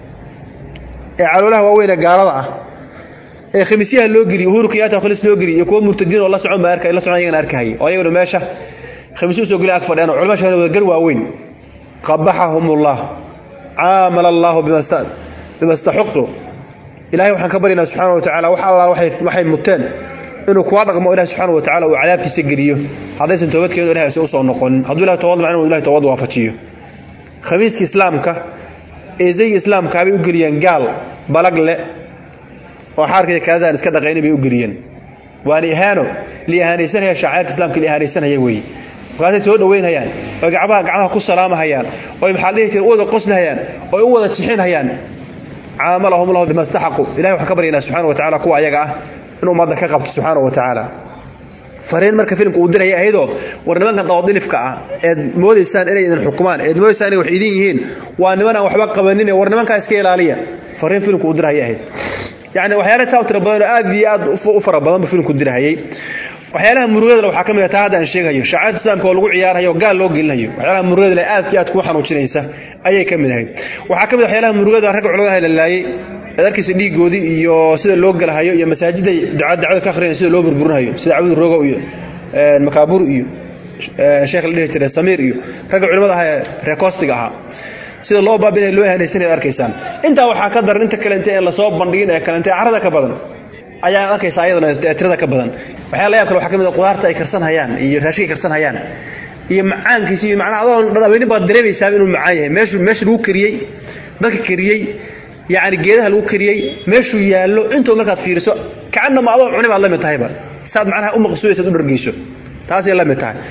ee caloolaha waaweyn ee gaalada ah ee khamiisyaha loo geliy uhuru kenyatta khalis loo geliy iyo kuwa murtadiin oo la socon baa arkay la socon ayagana arkahayay oo ayaguna meesha khamiisyo usoo geliy ag fadhiyaan oo culama shahana wada gar waaweyn qabaxahumullah caamala allahu bimasta bimastaxuqu ilaahay waxaan ka baryaynaa subxaana wa tacaala wax allah waxay waxay muteen inuu kuwa dhaqmo ilahi subxaana wa tacaala uu cadaabtiisa geliyo haddaysan toobad keenin ilahay aysan usoo noqonin hadduu ilahay toobad macna ilahay toobad waafajiyo khamiiska islaamka ee zayga islaamka bay u geliyeen gaal balag le oo xaarkii kaadaan iska dhaqaynin bay u geliyeen waana ihaano li ihaanaysanaya shacairta islaamka li ihaanaysanaya weeye markaasay soo dhaweynayaan oo gacmaha gacmaha ku salaamahayaan oo maxaa dhihi jira u wada qoslahayaan oo u wada jixinhayaan caamalahum lahu bima istaxaqu ilahay waxaan ka baryaynaa subxaana wa tacaala kuwa ayaga ah in ummadda ka qabto subxaana wa tacaala fariin marka filimka uu diraya ayadoo war nimankan dawadilifka ah eed moodaysaan inay idin xukumaan eed moodaysaan inay wax idin yihiin waa niman aan waxba qabanin war nimankaa iska ilaaliya fariin filimka uu diraya ahayd yacni waxyaala taa tira badan oo aad iyo aad u fara badan buu filimku dirahayay waxyaalaha murugada waxaa ka mid ah taa hadda aan sheegayo shacairta islaamka oo lagu ciyaarayo gaal loo gelinayo waxyaalaha murugada aadka aad kuu xanuujinaysa ayay ka mid ahayd waxaa ka mid waxyaalaha murugada ragga culimadaha la laayay adarkiisa dhiigoodii iyo sida loo galahayo iyo masaajida dacwada ka akhriyan sida loo burburinayo sida cabud rogo iyo makaabur iyo sheekh la dhihi jiray samiir iyo ragga culimada aha ee reekostiga ahaa sida loo baabinaya loo ihanaysanaya arkaysaan intaa waxaa ka daran inta kalente ee lasoo bandhigin ee kalente carada ka badan ayaa arkaysa ayadana ee tirada ka badan waxyaala yaab kale waxaa ka mid ah qudaarta ay karsanhayaan iyo raashinka ay karsanhayaan iyo macaankiisa iyo macnaha adoon dhadhabeynin baad dareemaysaa inuu macaan yahay meeshu meesha lagu kariyey dadka kariyey yacni geedaha lagu kariyey meeshuu yaallo intuu markaad fiiriso kacanama adoo cuni baad la mid tahayba saad macnaha u maqsuudaysad u dhargeyso taasay la mid tahay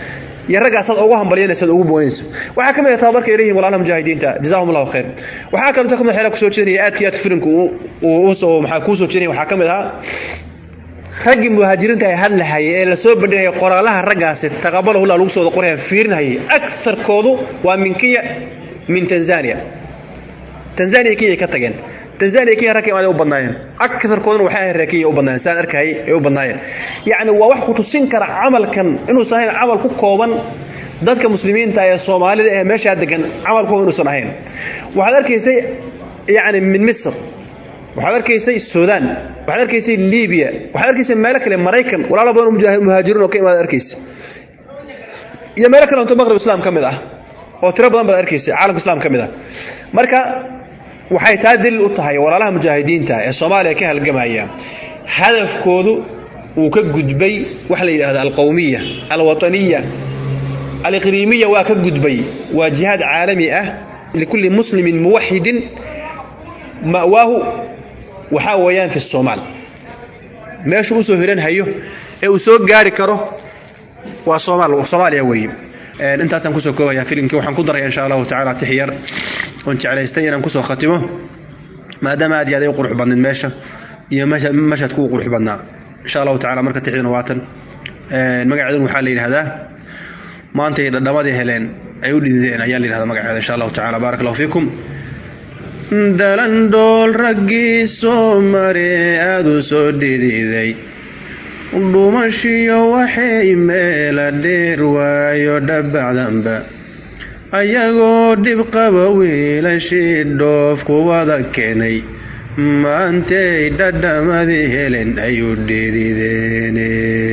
iyo raggaasaad ugu hambalyanaysaad ugu boganayso waxaa ka mid ah tababarka ay leeyihin walaalaha mujaahidiinta jazaahum allahu khayr waxaa kaloo ka mid xeelaa kusoo jeedinaya aadka iyo aadka filimku uu usoo maxaa kuu soo jeedinaya waxaa ka mid ahaa raggii muhaajiriinta ay hadlahayay ee lasoo bandhigaya qoraalaha raggaasi taqabalahu llah lagu soo wada qoraya fiirinhayay agarkoodu waa min kenya min tanzania tanzania kenya ka tageen tanzania kenya ragka imaad u badnaayeen agarkooduna waxay ahayd reer kenya u badnaayeen saan arkayay ay u badnaayeen yacni waa wax ku tusin kara camalkan inuusan ahayn camal ku kooban dadka muslimiinta ee soomaalida ee meeshaa degan camal ku kooban inuusan ahayn waxaad arkaysay yacni min misr waxaad arkaysay suudaan waxaad arkaysay libiya waxaad arkaysay meelo kale maraykan walaalo badan oo muhaajiriin oo ka imaad arkaysa iyo meelo kale onto maqrib islaam ka mid ah oo tiro badan baad arkaysay caalamka islaam ka mid ah marka waxay taa daliil u tahay walaalaha mujaahidiinta ee soomaaliya ka halgamaya hadafkoodu uu ka gudbay waxa la yidhahda alqowmiya alwataniya aliqliimiya waa ka gudbay waa jihaad caalami ah likulli muslimin muwaxidin ma'waahu waxaa weeyaan fi somaal meeshuu usoo hiran hayo ee uu soo gaari karo waa somaal soomaaliya weeye intaasaan kusoo koobaya filimkii waxaan ku daraya insha allahu tacala tix yar oon jeclaystay inaan kusoo khatimo maadaama aad iyo aad ay u qurux badnayd meesha iyo mashadku u qurux badnaa insha allahu tacala marka tixdina waatan magaceedun waxaa la yidhahdaa maantay dhadhamadii heleen ay u dhidideen ayaa la yidhahdaa magaceeda insha allahu tacala baarak allahu fiikum dhalandhool raggii soo mare aada u soo dhididay dhumashiyo waxay meela dheer waayo dhabacdanba ayagoo dhib qaba wiilashii dhoof kuwada keenay maantay dhadhamadii helen ayuu dhidideene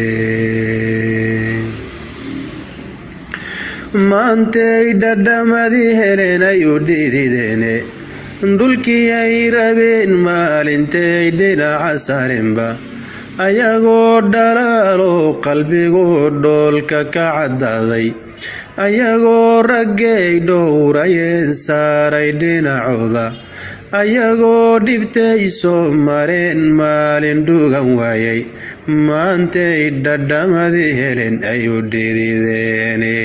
maantay dhadhamadii helen ayuu dhidideene dhulkii ay rabeen maalintay dhinaca sarenba ayagoo dhalaalo qalbigu dhoolka ka caddaaday ayagoo raggay dhowrayeen saaray dhinacooda ayagoo dhibtay soo mareen maalin dhugan waayay maantay dhadhamadii helen ayuu dhidideene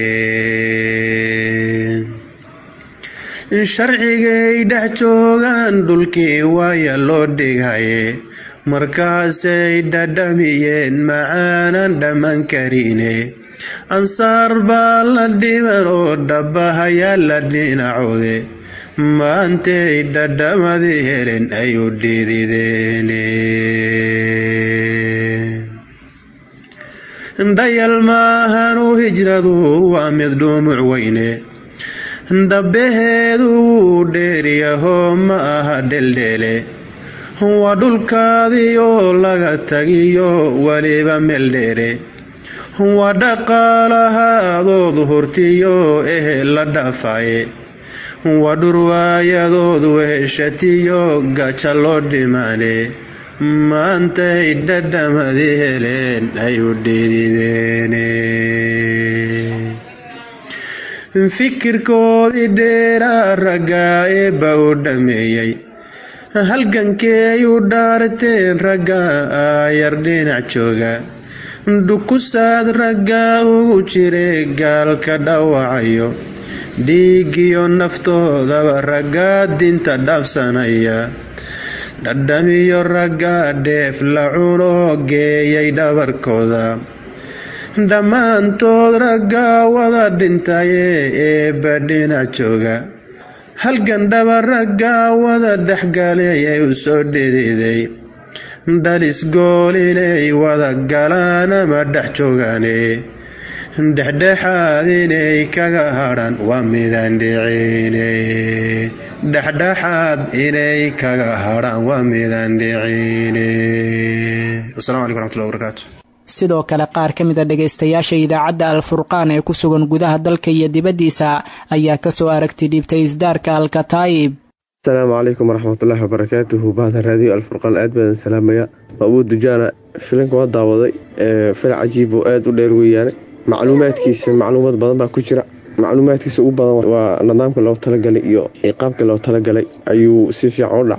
sharcigay dhex joogaan dhulkii waaya loo dhighaye markaasay dhadhamiyeen macaanan dhamman karine ansaar baa la dhiman oo dhabbahayaa la dhinacoode maantay dhadhamadii helen ayuu dhidideene dhayal maahanu hijradu waa mid dhumuc weyne dhabbaheedu wuu dheeryahoo ma aha dheldheele waa dhulkaadiioo laga tagiyo weliba meel dheere waa dhaqaalahadood hurtiyo ehe la dhafaye waa dhurwaayadood weheshatiyo gaja loo dhimaane maantay dhadhamadii heleen ayuu dhidideene fikirkoodii dheeraa raggaa eebba u dhameeyey halgankey u dhaarteen ragga aayar dhinac jooga dhukusaad raggaa ugu jire gaalka dhawacayo dhiigiyo naftoodaba raggaa dinta dhaafsanaya dhadhamiyo raggaa dheef la cunoo geeyay dhabarkooda dhammaantood raggaa wada dhintaye eebba dhinac jooga halgan dhaba raggaa wada dhexgalay ay u soo dhediday dhalis gool inay wada galaan ama dhex joogaane dhexdhexaad inay kaga hadhan waa midaan dhicine dhexdhexaad inay kaga hadhaan waa midaan dhicine wasalaamu calaykum raxmatullahi wabarakaatu sidoo kale qaar ka mid a dhegaystayaasha idaacadda alfurqaan ee ku sugan gudaha dalka iyo dibaddiisa ayaa kasoo aragti dhiibtay isdaarka alkataayib asalaamu calaykum waraxmatullaahi wabarakaatuhu bahda raadiyo alfurqaan aad baadan salaamaya abuud dujaana filinka waa daawaday fil cajiib oo aada u dheer weeyaane macluumaadkiisa macluumaad badan baa ku jira macluumaadkiisa ugu badan waa nidaamka loo talagalay iyo ciqaabka loo talagalay ayuu si fiican u dhacay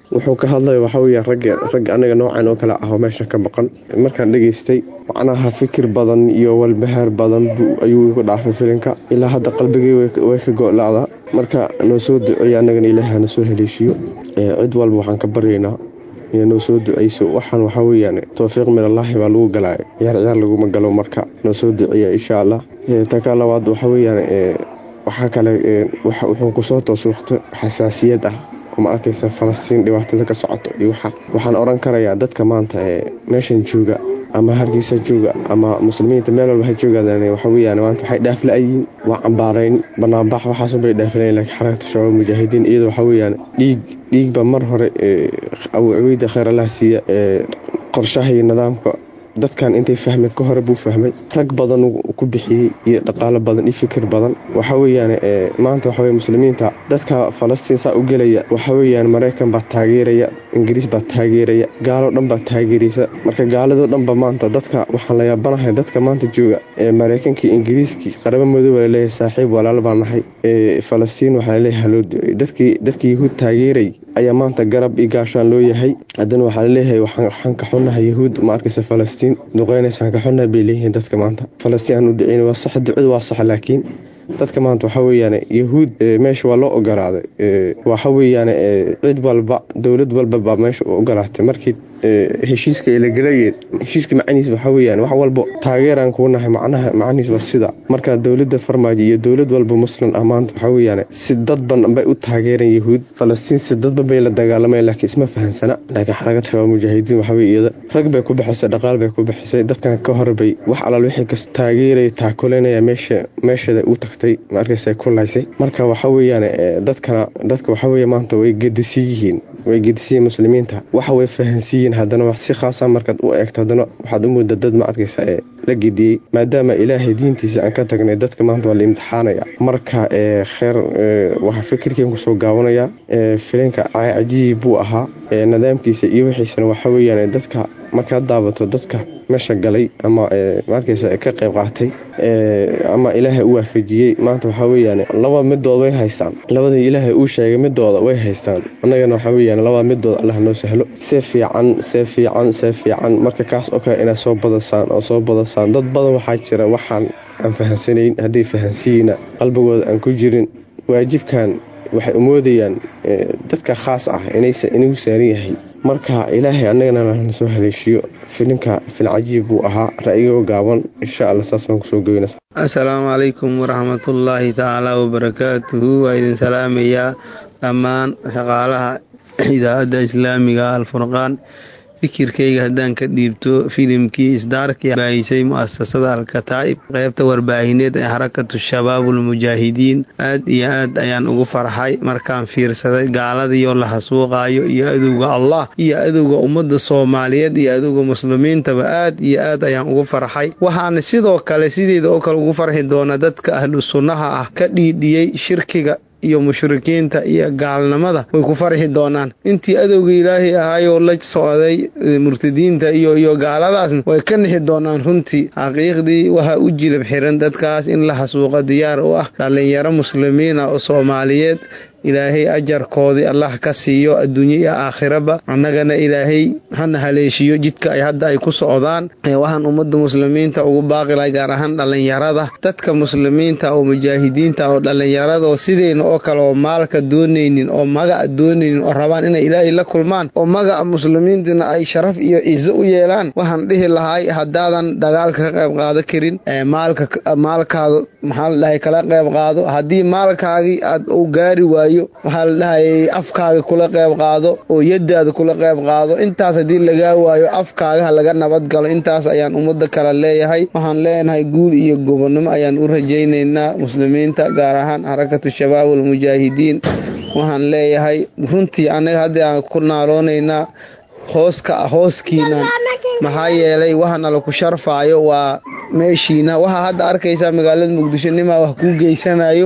wuxuu ka hadlaya waxaa weeyaan ragga ragga anaga noocan oo kale ah oo meesha ka maqan markaan dhegaystay macnaha fikir badan iyo walbahaar badan ayuu igu dhaafay filinka ilaa hadda qalbigii way ka go-laadaa marka noo soo duceeya annagana ilaaha na soo haleeshiyo cid walba waxaan ka baryaynaa inay noo soo duceyso waxaan waxaa weeyaan towfiiq min allaahi baa lagu galaayo ciyaar ciyaar laguma galo marka noo soo duceeya insha allah taka labaad waxaa weeyaan waxaa kale wuxuu kusoo toos waqti xasaasiyad ah ma arkaysa falastiin dhibaatada ka socoto iyo waxaan oran karayaa dadka maanta ee meeshan jooga ama hargeysa jooga ama muslimiinta meel walba ha joogaadaan waxa weyaan maanta waxay dhaafla-yiin waa cambaarayn banaanbax waxaasunbay dhaaflayn laakiin xarakata shabaab mujaahidiin iyada waxaa weyaan dhiig dhiigba mar hore abu cubayda khayr allah siiya qorshaha iyo nidaamka dadkan intay fahmeen ka hore buu fahmay rag badan ku bixiyey iyo dhaqaalo badan iyo fikir badan waxa weyaan maanta waxawe muslimiinta dadka falastiin saa u gelaya waxa weyaan maraykan baa taageeraya ingiriis baa taageeraya gaaloo dhan baa taageeraysa marka gaaladoo dhanba maanta dadka waxaan la yaabanahay dadka maanta jooga ee maraykankii ingiriiskii qarabo madooba laleeyahay saaxiib walaal baa nahay falastiin waxaa laleeyahay haloo ducey dadkii dadkii yahuud taageeray ayaa maanta garab iyo gaashaan loo yahay haddana waxaa laleeyahay waxaan ka xunnahay yahuud ma arkaysa falastiin duqeynaysaan ka xunnahay bay leeyihiin dadka maanta falastiin aan u duceyn waa sax ducadu waa sax laakiin dadka maanta waxaa weeyaan yahuud meesha waa loo ogolaaday waxa weeyaan cid walba dowlad walba baa meesha u ogolaatay markii heshiiska ay la gelayeen heshiiska macnihiis waxaa weyaan wax walba taageeraan kuu nahay macnaha macnihiis waa sida marka dowladda farmaajo iyo dowlad walba muslim ah maanta waxaa weyaan si dadban bay u taageereen yahuud falastiin si dadban bay la dagaalameen laakiin isma fahansana laakiin xarakat shabaab mujaahidiin waxaa wey iyada rag bay ku bixisay dhaqaal bay ku bixisay dadkan ka horbay wax alaal wixii kas taageeraya taakulanaya meesha meeshada u tagtay ma arkaysa ku laysay marka waxaa weyaan dadkana dadka waxaa weeye maanta way gedisiin yihiin way gedisiyiin muslimiinta waxa way fahansiiyiin haddana si khaasa markaad u eegto haddana waxaad u mooda dad ma arkaysa ee la gediyey maadaama ilaahay diintiisa aan ka tagnay dadka maanta waa la imtixaanaya marka kheer waxaa fikirkeen kusoo gaabanaya filinka cajiib buu ahaa nidaamkiisa iyo wixiisana waxaa weyaan dadka markaad daabato dadka meesha galay ama markaysa ka qayb qaatay ama ilaahay u waafajiyey maanta waxaa weyaan laba midood way haystaan labadii ilaahay uu sheegay midooda way haystaan annagana waxaa weyaan laba midood allah noo sahlo see fiican see fiican see fiican marka kaas oo kale inaad soo badasaan oo soo badasaan dad badan waxaa jira waxaan aan fahansanayn hadday fahansiyiina qalbigooda aan ku jirin waajibkan waxay umoodayaan dadka khaas ah inuu saaran yahay marka ilaahay annagana lana soo haleeshiyo filinka filcajiib buu ahaa ra'yigoo gaaban insha alla saas baan kusoo goyna assalaamu calaykum waraxmatullaahi tacaala wabarakaatuhu waa idin salaamayaa dhammaan shaqaalaha idaacadda islaamiga alfurqaan fikirkayga haddaan ka dhiibto filimkii isdaarkii baahisay mu'asasada alkataa'ib qaybta warbaahineed ee xarakatu shabaabulmujaahidiin aad iyo aad ayaan ugu farxay markaan fiirsaday gaaladiioo la hasuuqaayo iyo adowga allah iyo adowga ummadda soomaaliyeed iyo adowga muslimiintaba aad iyo aad ayaan ugu farxay waxaana sidoo kale sideeda oo kale ugu farxi doona dadka ahlu sunnaha ah ka dhiidhiyey shirkiga iyo mushrikiinta iyo gaalnimada way ku farxi doonaan intii adowga ilaahay ahaayoo la socday murtadiinta iyo iyo gaaladaasna way ka nixi doonaan runtii xaqiiqdii waxaa u jilab xiran dadkaas in la hasuuqo diyaar u ah dhallinyaro muslimiina oo soomaaliyeed ilaahay ajarkoodii allah ka siiyo adduunye iyo aakhiraba annagana ilaahay hana haleeshiyo jidka ay hadda ay ku socdaan waxaan ummadda muslimiinta ugu baaqilahay gaar ahaan dhallinyarada dadka muslimiinta oo mujaahidiinta oo dhallinyarada oo sideyna oo kale oo maalka doonaynin oo magaca doonaynin oo rabaan inay ilaahay la kulmaan oo magaca muslimiintana ay sharaf iyo cizo u yeelaan waxaan dhihi lahay haddaadan dagaalka ka qayb qaado karin maalka maalkaaga maxaa la dhahay kala qayb qaado haddii maalkaagii aad u gaari waayo waxaa la dhahayay afkaaga kula qayb qaado oo yadaada kula qayb qaado intaas haddii lagaa waayo afkaaga ha laga nabad galo intaas ayaan ummadda kale leeyahay waxaan leenahay guul iyo gobonnimo ayaan u rajaynaynaa muslimiinta gaar ahaan xarakatu shabaab almujaahidiin waxaan leeyahay runtii annaga hadda aan ku naaloonaynaa hooska hooskiinan maxaa yeelay waxana laku sharfaayo waa meeshiina waxaa hadda arkaysaa magaalada muqdisho nimaa wax kuu geysanayo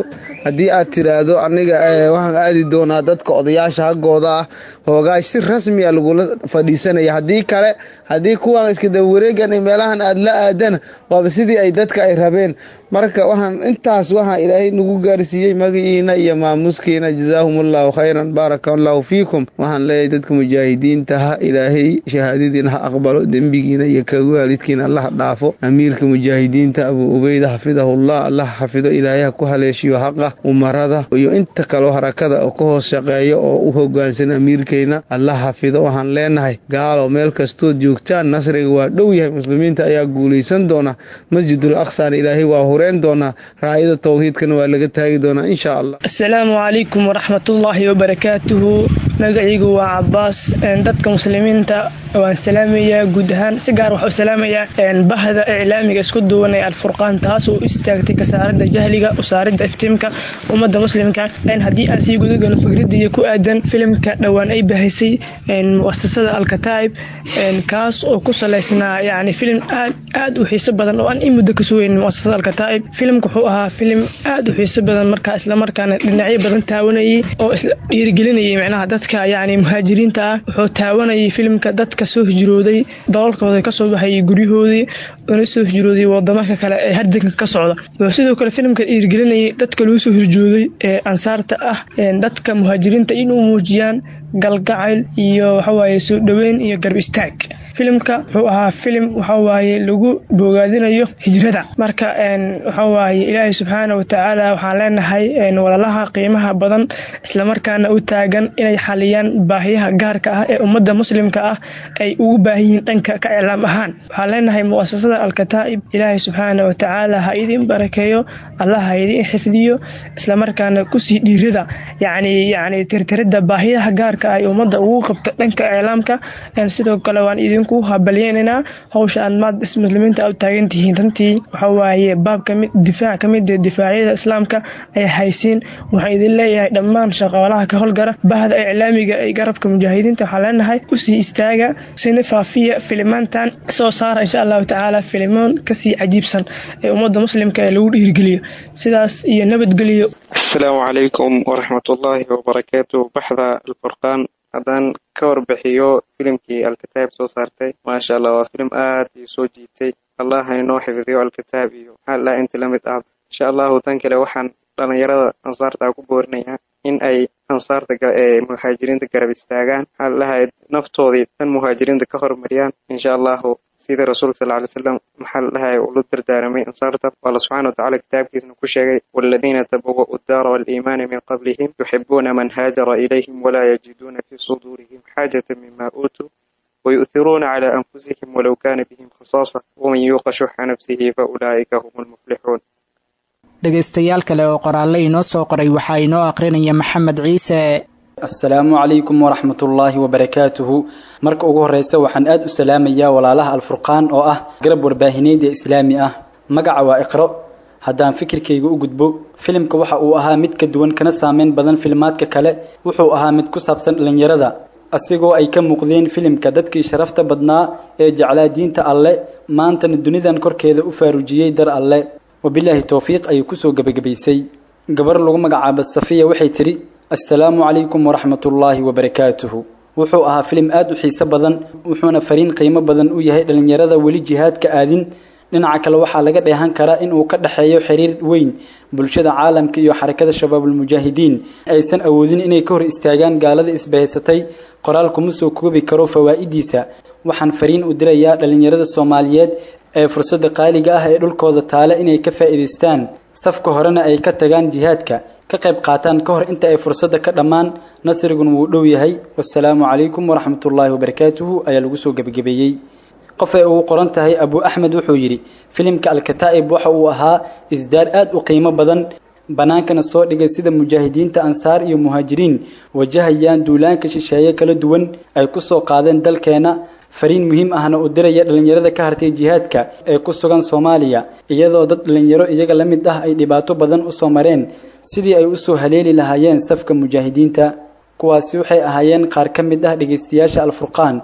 haddii aad tiraahdo aniga waxaan aadi doonaa dadka odayaasha haggooda ah hoogaay si rasmi a lagula fadhiisanaya haddii kale haddii kuwan iska dabawareegan meelahan aad la aadana waaba sidii ay dadka ay rabeen marka waxaan intaas waxaa ilaahay nagu gaarsiiyey magaciina iyo maamuskiina jazaahum allahu khayran baaraka allahu fiikum waxaan leeyahay dadka mujaahidiinta ha ilaahay shahaadadiina ha aqbalo dembigiina iyo ka waalidkiina allah dhaafo amiirka mujaahidiinta abuu ubeyda xafidahullah allah xafido ilaahay ha ku haleeshiyo haqa umarada iyo inta kaloo harakada oo ka hoos shaqeeya oo u hogaansan amiirkeyna allah xafido waxaan leenahay gaalo meel kastood joogtaan nasriga waa dhow yahay muslimiinta ayaa guulaysan doona masjidul aqsana ilaahay waa hureen doonaa raayada towxiidkana waa laga taagi doonaa insha allah asalaamu calaykum waraxmatullaahi wabarakaatuhu magacaygu waa cabaas dadka muslimiinta waan salaamayaa guud ahaan si gaar waxaa u salaamayaa bahda iclaamiga isku duwan ee alfurqaan taas oo u istaagtay kasaaradda jahliga usaaridda iftiimka ummadda muslimka haddii aan sii gudagalo fikraddiiyo ku aadan filimka dhowaan ay bahaysay muasasada alkataa'ib kaas oo ku salaysnaa yani filim aad aad u xiiso badan oo aan in muddo ka sugeyn muasasada alkataa'ib filimka wuxuu ahaa filim aad u xiiso badan markaa islamarkaana dhinacyo badan taawanayay oo dhiirigelinayay macnaha dadka yani muhaajiriinta ah wuxuu taawanayay filimka dadka soo hijrooday dalalkooda kasoo baxayay guryahoodii una soo hijrooday wadamaka kale ee hardanka ka socda wuxuu sidoo kale filimka dhiirigelinayay dadka lagu soo hirjooday ee ansaarta ah dadka muhaajiriinta inuu muujiyaan galgacayl iyo waxawaaye soo dhoweyn iyo garb istaag filimka wuxuu ahaa filim waxawaaye lagu bogaadinayo hijrada marka waxawaaye ilaahay subxaana watacaala waxaan leenahay walalaha qiimaha badan islamarkaana u taagan inay xaliyaan baahiyaha gaarka ah ee ummadda muslimka ah ay ugu baahan yihiin dhanka ka iclaam ahaan waxaan leenahay muasasada alkataa'ib ilaahay subxaana watacaala ha idin barakeeyo allah ha idin xifdiyo islamarkaana kusii dhiirada yani yani tirtirida baahiyaha gaarka ay ummadda ugu qabta dhanka iclaamka sidoo kale waan idinku habalyeynanaa howsha aad maad muslimiinta u taagan tihiin runtii waxawaaye baab kamid difaac ka mid difaacyada islaamka ay haysiin waxaan idin leeyahay dhammaan shaqaalaha ka howlgara bahda iclaamiga ee garabka mujaahidiinta waxaan leenahay usii istaaga sina faafiya filimaantan soo saara insha allahu tacaala filimoon kasii cajiibsan ee ummadda muslimka ee lagu dhiirigeliyo sidaas iyo nabadgeliyo asalaamu calaykum waraxmatullaahi wabarakaatu baxda alfurqaan haddaan ka warbixiyo filimkii alkitaab soo saartay maasha allah waa filim aad ii soo jiitay allah hainoo xifdiyo alkitaab iyo maxaa laa inta la mid ah insha allahu tan kale waxaan dhalinyarada ansaarta ku boorinayaa in ay ansaarta ee muhaajiriinta garab istaagaan maxaa lahay naftoodii tan muhaajiriinta ka hormariyaan insha allahu sida rasuulka sal ly slam maxaa ladhahay uu la dardaaramay ansaarta alla subxana watacala kitaabkiisna ku sheegay waladiina tabawa'u daara waliimaana min qablihim yuxibuuna man haajara ilayhim walaa yajiduuna fii suduurihim xaajata mima uutuu ويؤثرون على أنفسهم ولو كان بهم خصاصة ومن يوق شح نفسه فأولئك هم المفلحون dhegaystayaal kale oo qoraalle inoo soo qoray waxaa inoo aqrinaya maxamed ciise asalaamu calaykum waraxmatullaahi wabarakaatuhu marka ugu horreysa waxaan aad u salaamayaa walaalaha alfurqaan oo ah garab warbaahineed ee islaami ah magaca waa iqro haddaan fikirkayga u gudbo filimka waxa uu ahaa mid ka duwan kana saameyn badan filmaadka kale wuxuu ahaa mid ku saabsan dhallinyarada asigoo ay ka muuqdeen filimka dadkii sharafta badnaa ee jeclaa diinta alle maantana dunidan korkeeda u faarujiyey dar alle wabilaahi towfiiq ayay kusoo gebagabaysay gabar lagu magacaaba safiya waxay tidhi assalaamu calaykum waraxmatullaahi wabarakaatuhu wuxuu ahaa filim aad u xiiso badan wuxuuna fariin qiimo badan u yahay dhallinyarada weli jihaadka aadin dhinaca kale waxaa laga dheehan karaa in uu ka dhexeeyo xiriir weyn bulshada caalamka iyo xarakada shabaabulmujaahidiin aysan awoodin inay ka hor istaagaan gaalada isbahaysatay qoraal kuma soo koobi karo fawaa'idiisa waxaan fariin u dirayaa dhallinyarada soomaaliyeed ee fursadda qaaliga ah ee dhulkooda taale inay ka faa'iidaystaan safka horena ay ka tagaan jihaadka ka qayb qaataan ka hor inta ay fursadda ka dhammaan nasrigun wuu dhow yahay wasalaamu calaykum waraxmatullaahi wabarakaatuhu ayaa lagu soo gebagabeeyey qof ay ugu qoran tahay abu axmed wuxuu yidhi filimka alkataa'ib waxa uu ahaa isdaar aad u qiimo badan bannaankana soo dhigay sida mujaahidiinta ansaar iyo muhaajiriin wajahayaan duulaanka shisheeye kala duwan ay ku soo qaadeen dalkeena fariin muhiim ahna u diraya dhallinyarada ka hartay jihaadka ee ku sugan soomaaliya iyadoo dad dhallinyaro iyaga la mid ah ay dhibaato badan u soo mareen sidii ay u soo haleeli lahaayeen safka mujaahidiinta kuwaasi waxay ahaayeen qaar ka mid ah dhegaystayaasha alfurqaan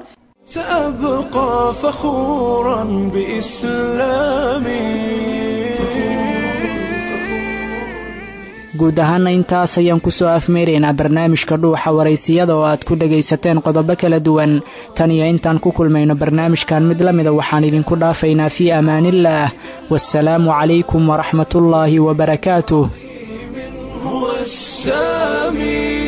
سأبقى فخورا بإسلامي guud ahaana intaas ayaan kusoo afmeeraynaa barnaamijka dhuuxa waraysiyada oo aad ku dhagaysateen qodobo kala duwan tan iyo intaan ku kulmayno barnaamijkan mid la mida waxaan idinku dhaafaynaa fii amaaniillaah waasalaamu calaykum waraxmatullaahi wabarakaatuh هو السامي